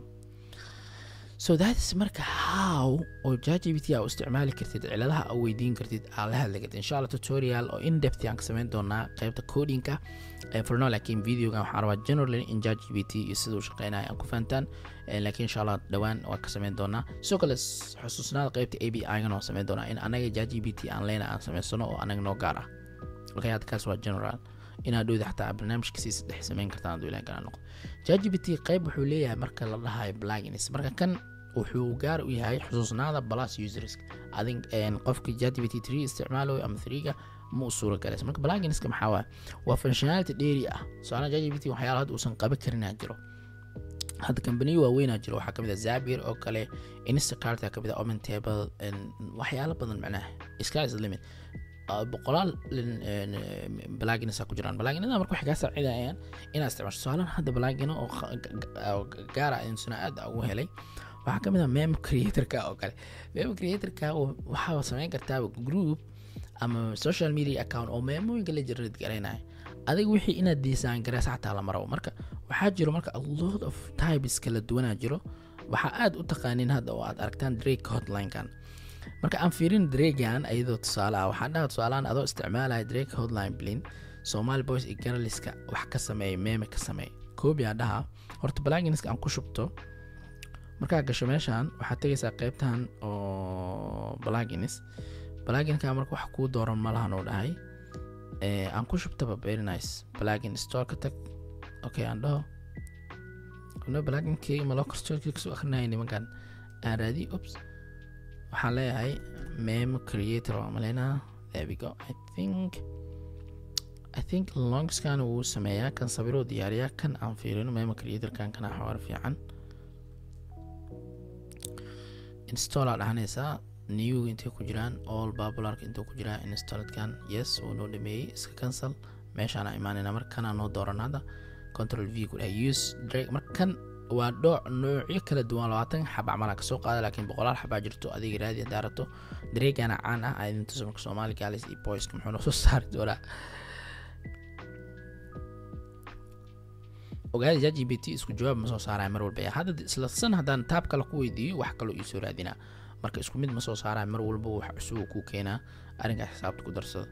so that is marka how oo jgbt aa u isticmaali kartid ciladaha aa weydiin kartid aa la hadli kartid insha allah tutorial oo in depth aan ka samayn doonaa qaybta codinka forno laakiin videogan waxaan rabaa generally in jgbt iyo sida uu shaqeynaya aan ku fahantaan laakiin insha allah dhowaan waa ka samayn doonaa sidoo kale xusuusnaada qaybta a b i-gan waan samayn doonaa in anaga jgbt aan leyna aan samaysano oo anaga noo gaar ah okay hadda kaas waa general inaad dhowda xataa barnaamijka sii saddex samayn kartaan hadduu ilahan kana noqdo jgbt qayb wuxuu leeyahay marka la dhahayo plugins marka kan wuxuu gaar u yahay xusuusnaada plus users adin qofka jgbt three isticmaalayo ama threega ma u suura galaysa marka pluginska maxaa waay waa functionality dheeri ah su-aalaha jgbt waxyaala hadda uusan qaban karinaa jiro hadda kambaniyo waaweynaa jiro waxaa kamid a zabir oo kale instacart kamid a omen table waxyaalo badan macnaha sky is limit boqolaal balagins ku jiraan balaginada marka waxay kaa saacidayaan inaad isticmaasho tusaalahan hadda balagino oo gaara insuna aad ugu helay waxaa kamid ah memo creatorka oo kale memo creatorka waxaa samayn kartaa group ama social media account oo meemooyinka la generate garaynaya adiga wixii inaad design garaysa xataa lama rabo marka waxaa jiro marka a lot of types kala duwanaa jiro waxaa aad u taqaanin hadda oo aad aragtaan drake hotline-kan marka aan fiirin dragan ayadoo tusaale ah waxaan dhaha tusaalahan adoo isticmaalaya drake hotline blin somali boys iyo garaliska wax ka sameeya meeme ka sameeya koobi aa dhaha horta balaginska aan ku shubto markaa gasho meeshan waxaad tegaysaa qeybtan oo balagins balaginka marka wax kuu dooran malahan uu dhahay aan ku shubtaba very nice balagin store ka tag okay aan dhaho no balaginkeyga maloo karstoorkii kasoo akrinaya nimankan aan raadi ops waxaan leeyahay memo creator waa maleynaa there we go i think i think longskan wuu sameeyaa kan sawiroo diyaariyaa kan aan fiirino memo creatorkan kana xawaar fiican install aa dhahanaysaa new intay ku jiraan all popularka intuu ku jiraa installedkan yes wuu noo dhameeyey iska cancel meeshaana imaanayna markanaa noo dooran hadda control v ku dhahay use drag markan waa dhooc noocyo kala duwan labaatan xab camal kasoo qaada laakiin boqolaal xabaa jirto adiga raadi hadaa rabto dareegana caan ah aidin tuso marka soomaali galis iyo boyska muxuu noo soo saari doonaa ogaada jgbt isku jawaab ma soo saaraya mar walba hadda isla san haddaan taab kale ku weydiiyo wax kaloo iisoo raadinaa marka isku mid ma soo saaraya mar walba wax cusub ku keenaa arrinkaa xisaabta ku darsada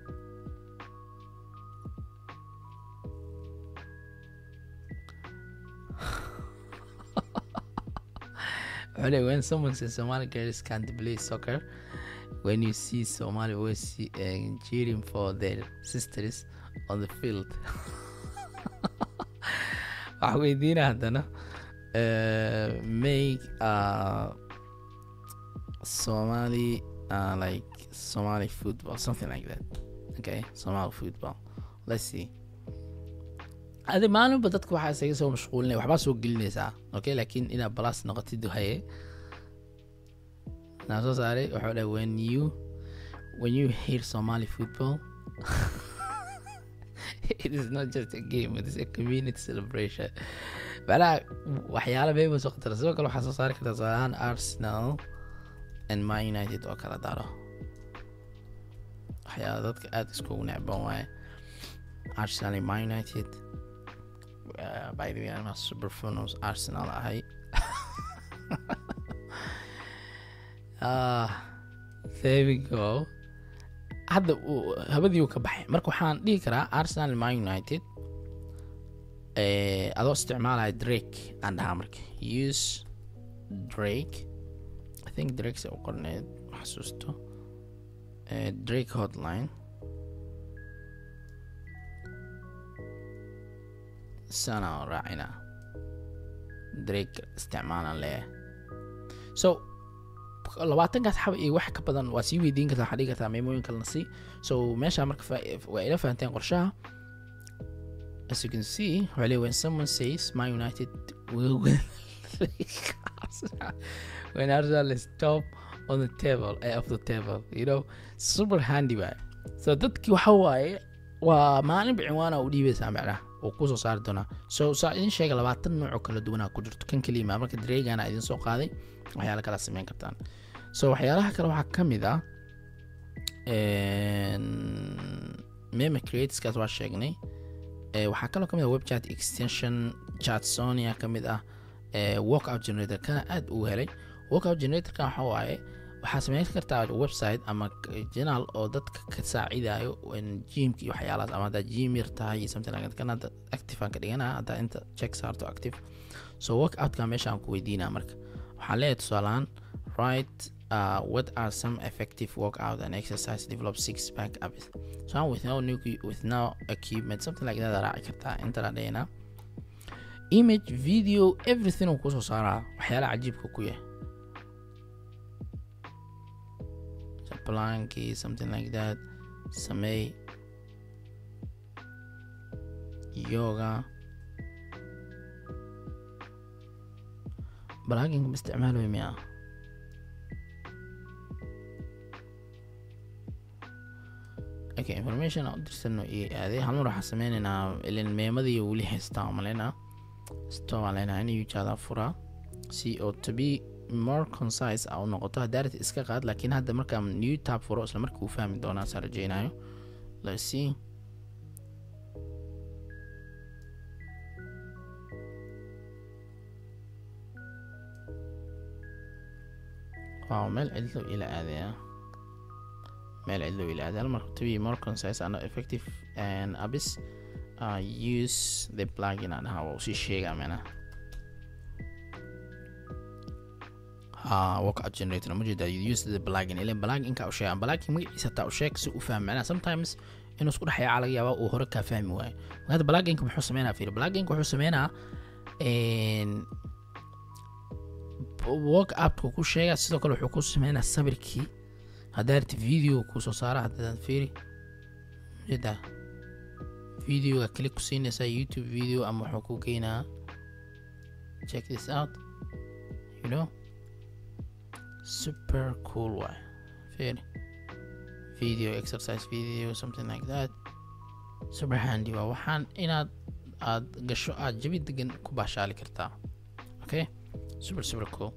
Really, when someone says Somali girls can't play soccer, when you see Somali boys see, uh, cheering for their sisters on the field. waxa weydiina haddana make uh, Somali uh, like Somali football, something like that. Okay, Somali football. Let's see. adi maalinba dadka waxaa isaga soo mashquulinaya waxbaa soo gelinaysaa okay laakiin inaad balas noqotid haye naa soo saaray waxuu dhahay when you when you hear Somali football it is not just a game it is a community celebration macnaha waxyaala beeba soo qatara sidoo kale waxaa soo saari kartaa tusaalahaan arsenal and man united oo kala daro waxyaala dadka aada iskugu necban waaye arsenal and man united uh, by the way anaa super funos arsenal ahay ah there we go hadda habadii uu ka baxay marka waxaan dhihi karaa arsenal man united adoo isticmaalaya drake aan dhahaa marka use drake i think drake se u qorneed xasuusto drake hotline sana raacina drake isticmaalan leeyahay so labaatankaas xaba iyo wax ka badan waa sii weydiin kartaa waxaa dhigi kartaa meemooyin kalena si so meesha marka waa ila fahanteen qorshaha as you can see really when someone says my united will win when arsenal is top on the table uh, of the table you know super handy waay so dadkii waxa waaye waa maalinba cinwaana u dhiibaysaa macnaha oo kusoo saari doonaa so saa idin sheega labaatan nooc oo kala duwanaa ku jirto kan keliya marka dareegana idin soo qaaday waxyaala kala sameyn kartaan so waxyaalaha kale waxaa ka mid ah meme createskaas waa sheegnay waxaa kaloo ka mid ah webchat extension chatsonia ka mid ah workout generator kana aad uu helay workout generatorka waxa waaye waxaa sameyn kartaa website ama janaal oo dadka ka saacidayo jimka iyo waxyaalahaas ama haddaa jim yar tahay iyo something like that kan hadda active aan ka dhiganaa haddaa inta check saarto active so workoutka meesha aan ku weydiinaa marka waxaan leeyahay tusaalahaan right uh, what are some effective workout and exercise develop six pack habits so I'm with no new with no equipment something like that raaci kartaa inta la dhahayna image video everything uu kusoo saaraa waxyaalaha cajiibka ku yahay planki something like that samey yoga balaaginka ma isticmaaloy miya okay information aan u dirsano iyo aaday halmar waxaa sameynaynaa ilin meemadii weli haystaa oo maleynaa stop aan leenahay in ujaada furaa si oo to be more concise a u noqoto hadaarat iska qaad laakiin hadda markaa new tab furo isla markii uu fahmi doonaa saa rajeynayo let's see wow meel cidlo ila aadaya meel cidlo ila aadaya hal marka to be more concise and effective and abis uh, use the plugin aan dhahaa waa usii sheegaa meenaha workout generator ma jeeda you use the plugin ilan pluginka u sheegan plugin magaciisa taa u sheeg si u fahmi macnaha sometimes inuu isku dhexyaaca laga yaaba uu hore kaa fahmi waayo hadda pluginka muxuu sameynaa fiir pluginka wuxuu sameynaa work upka ku sheega sidoo kale wuxuu ku sameynaa sawirkii haddaa rti video kusoo saara haddaan fiiri jeeda videoga click ku siinaysaa youtube video ama wuxuu ku geynaa check this out you know super cool way fiiri video exercise video something like that super handy waa waxaan inaad aad gasho aad jabi degan ku baashaali kartaa okay super super cool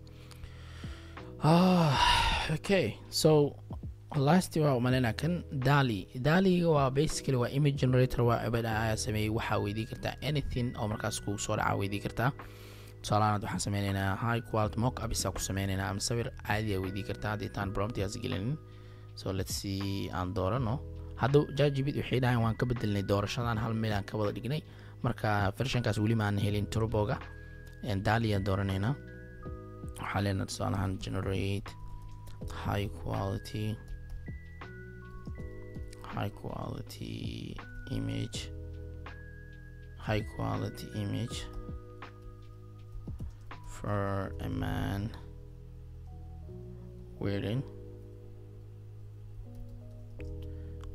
ah okay so last waa umaleyna kan dali daliga waa basically waa image generator waa abada ayaa sameeyey waxaa weydii kartaa anything oo markaas kugu soo dhaca weydii kartaa tusaalahaan waxaan sameyneynaa high quality mock up isaa ku sameyneynaa ama sawir caadi aa weydii kartaa haddii taan promptigaas gelinin so let's see aan doorano hadda jajibid waxay dhahayn waan ka bedelnay doorashadan hal meel aan ka wada dhignay marka vershankaas weli maan helin turboga daliaan dooraneynaa waxaa leenaha tusaalahaan generate high quality high quality image high quality image for a man wearing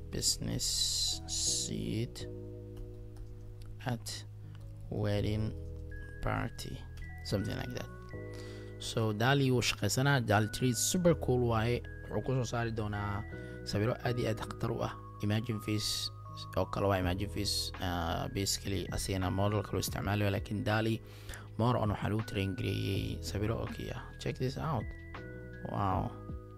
business seat at wedding party something like that so dali wuu shaqaysanaa dali tree super cool waaye wuxuu kusoo saari doonaa sawiro aad iyo aad khatar u ah imagine face oo kale waa imagine face uh, basically asigana model kaloo isticmaalayo lakin dali more on waxaa lagu train gareeyey sawiro okay ah check this out wow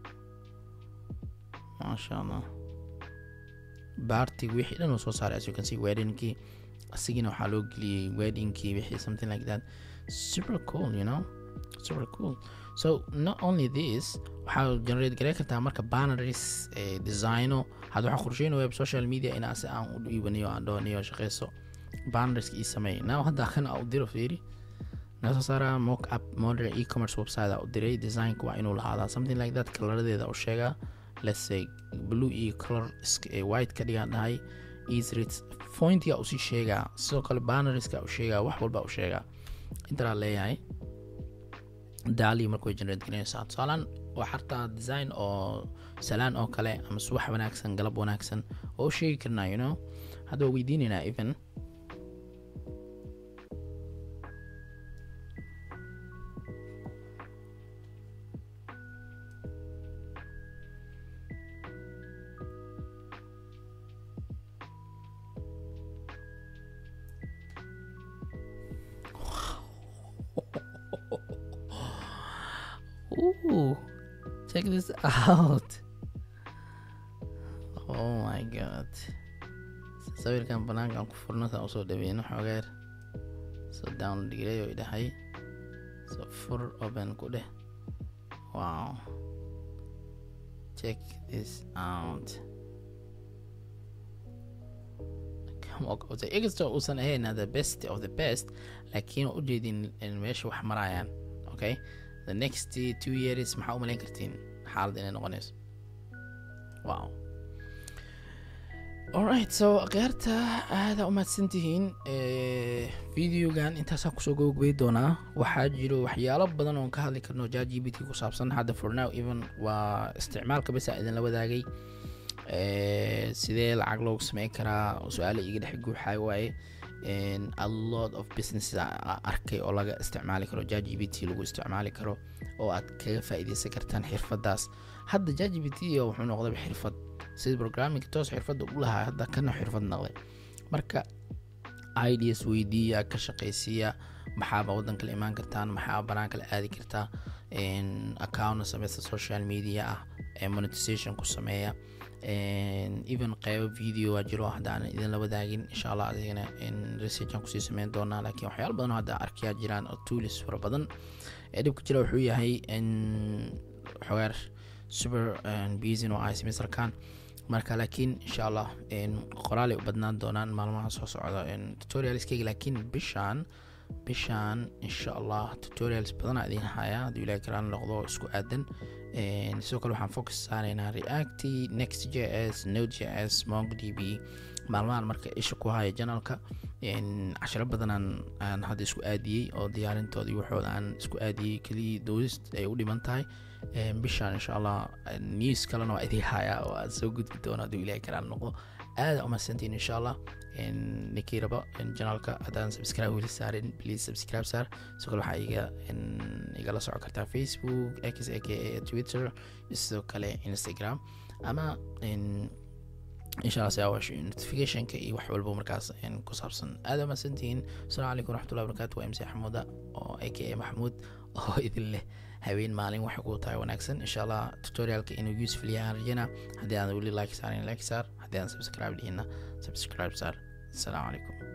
maasha allah bartig wixii dhan uu soo saaray as you can see weddingkii asigina waxaa loo geliyey weddingkii wixii something like that super cool you know super cool so not only this waxaa generate gareyn kartaa marka banaries eh, designo hadda waxaa qorsheynaya web social media inaa si aan u dhiibaniyo aan dhowaniyo shaqeyso banarieska ii sameey now hadda kan aa u diro fiiri nasoo saara mock up modern e-commerce website aa u diray designka waa inuu lahaadaa something like that kalaradeeda u sheegaa let's say blue iyo color white ka dhigaan dhahay easrit pointiga usii sheegaa sidoo kale banariska u sheegaa wax walba u sheegaa intaraa leeyahay daali marka way generate gareynaysaa tusaalaan waa xartaa design oo salaan oo kale ama subax wanaagsan galab wanaagsan oo u sheegi karnaa you know hadda waa weydiinaynaa even Ooh, check this out. Oh my god. sawirkan banaankan ku furno saan usoo dhaweyno xoogeer so down dhigray oo idhahay so fur open ku dheh wow check this out inkastoo uusan ahayn the best of the best laakiin ujeedin meesha wax marayaan okay the next two years maxaa u malayn kartiin xaalad inay noqonayso wow alright so akhyaarta aada u mahadsantihiin videogan intaasaan kusoo gobogobay doonaa waxaa jiro waxyaalo badan oon ka hadli karno ja g b t ku saabsan hadda for now even waa isticmaalka besa idinla wadaagay sidee lacag loogu sameyn karaa su-aala iga dhex guuxay waaye a lot of businesses arkay oo laga isticmaali karo ja g b t lagu isticmaali karo oo aad kaga faa'iideysan kartaan xirfadaas hadda ja g b t wuxuu noqdaba xirfad sida programming toos xirfadda u lahaa hadda kana xirfad noqday marka ideas weydiiya ka shaqaysiiya maxaaba waddan kale imaan kartaan maxaaba banaan kale aadi kartaa account sameysta social media ah monetization ku sameeya even qeybo video waa jiro hadda aan idin la wadaagin insha allah adigana researchan kusii sameyn doonaa laakiin waxyaalo badan oo hadda arkiyaa jiraan oo tools fara badan ee dhibka jira wuxuu yahay xogaar super busy oo ay samaysarkaan marka laakiin insha allah qoraalay u badnaan doonaan maalmaha soo socda tutorialskeyga laakiin bishaan bishaan insha allah tutorials badanaa idiin hayaa hadduu ilahi karaan noqdo isku aadan sidoo kale waxaan focus saaraynaa reacti next j s node j s mongo d b maalmahan marka isha ku haya janalka cashiro badanaan aan hadda isku aadiyey oo diyaarintoodii waxooda aan isku aadiyey keliya doodist ay u dhiman tahay bishaan insha allah news kalena waa idii hayaa oo aad soo gudbi doono hadduu ilahi karaan noqdo aada umahadsantiin insha allah ninkii rabo janalka haddaan subscribe weli saarin please subscribe saar sidoo kale waxaa iga igala socon kartaa facebook x a k a twitter sidoo kale instagram ama insha allah si awaash notificationka iyo wax walba markaas ku saabsan aada umahadsantihiin asalaamu calaykum waraxmatullahi wabarakatu waa mc xamuuda oo a k a maxamuud oo idin leh habeen maalin waxay kuu tahay wanaagsan insha allah tutorialka inuu useful yahay aan rajayna haddii aan weli like saarin like saar haddii aan subscribe dhihina subscribe saar asalaamu calaykum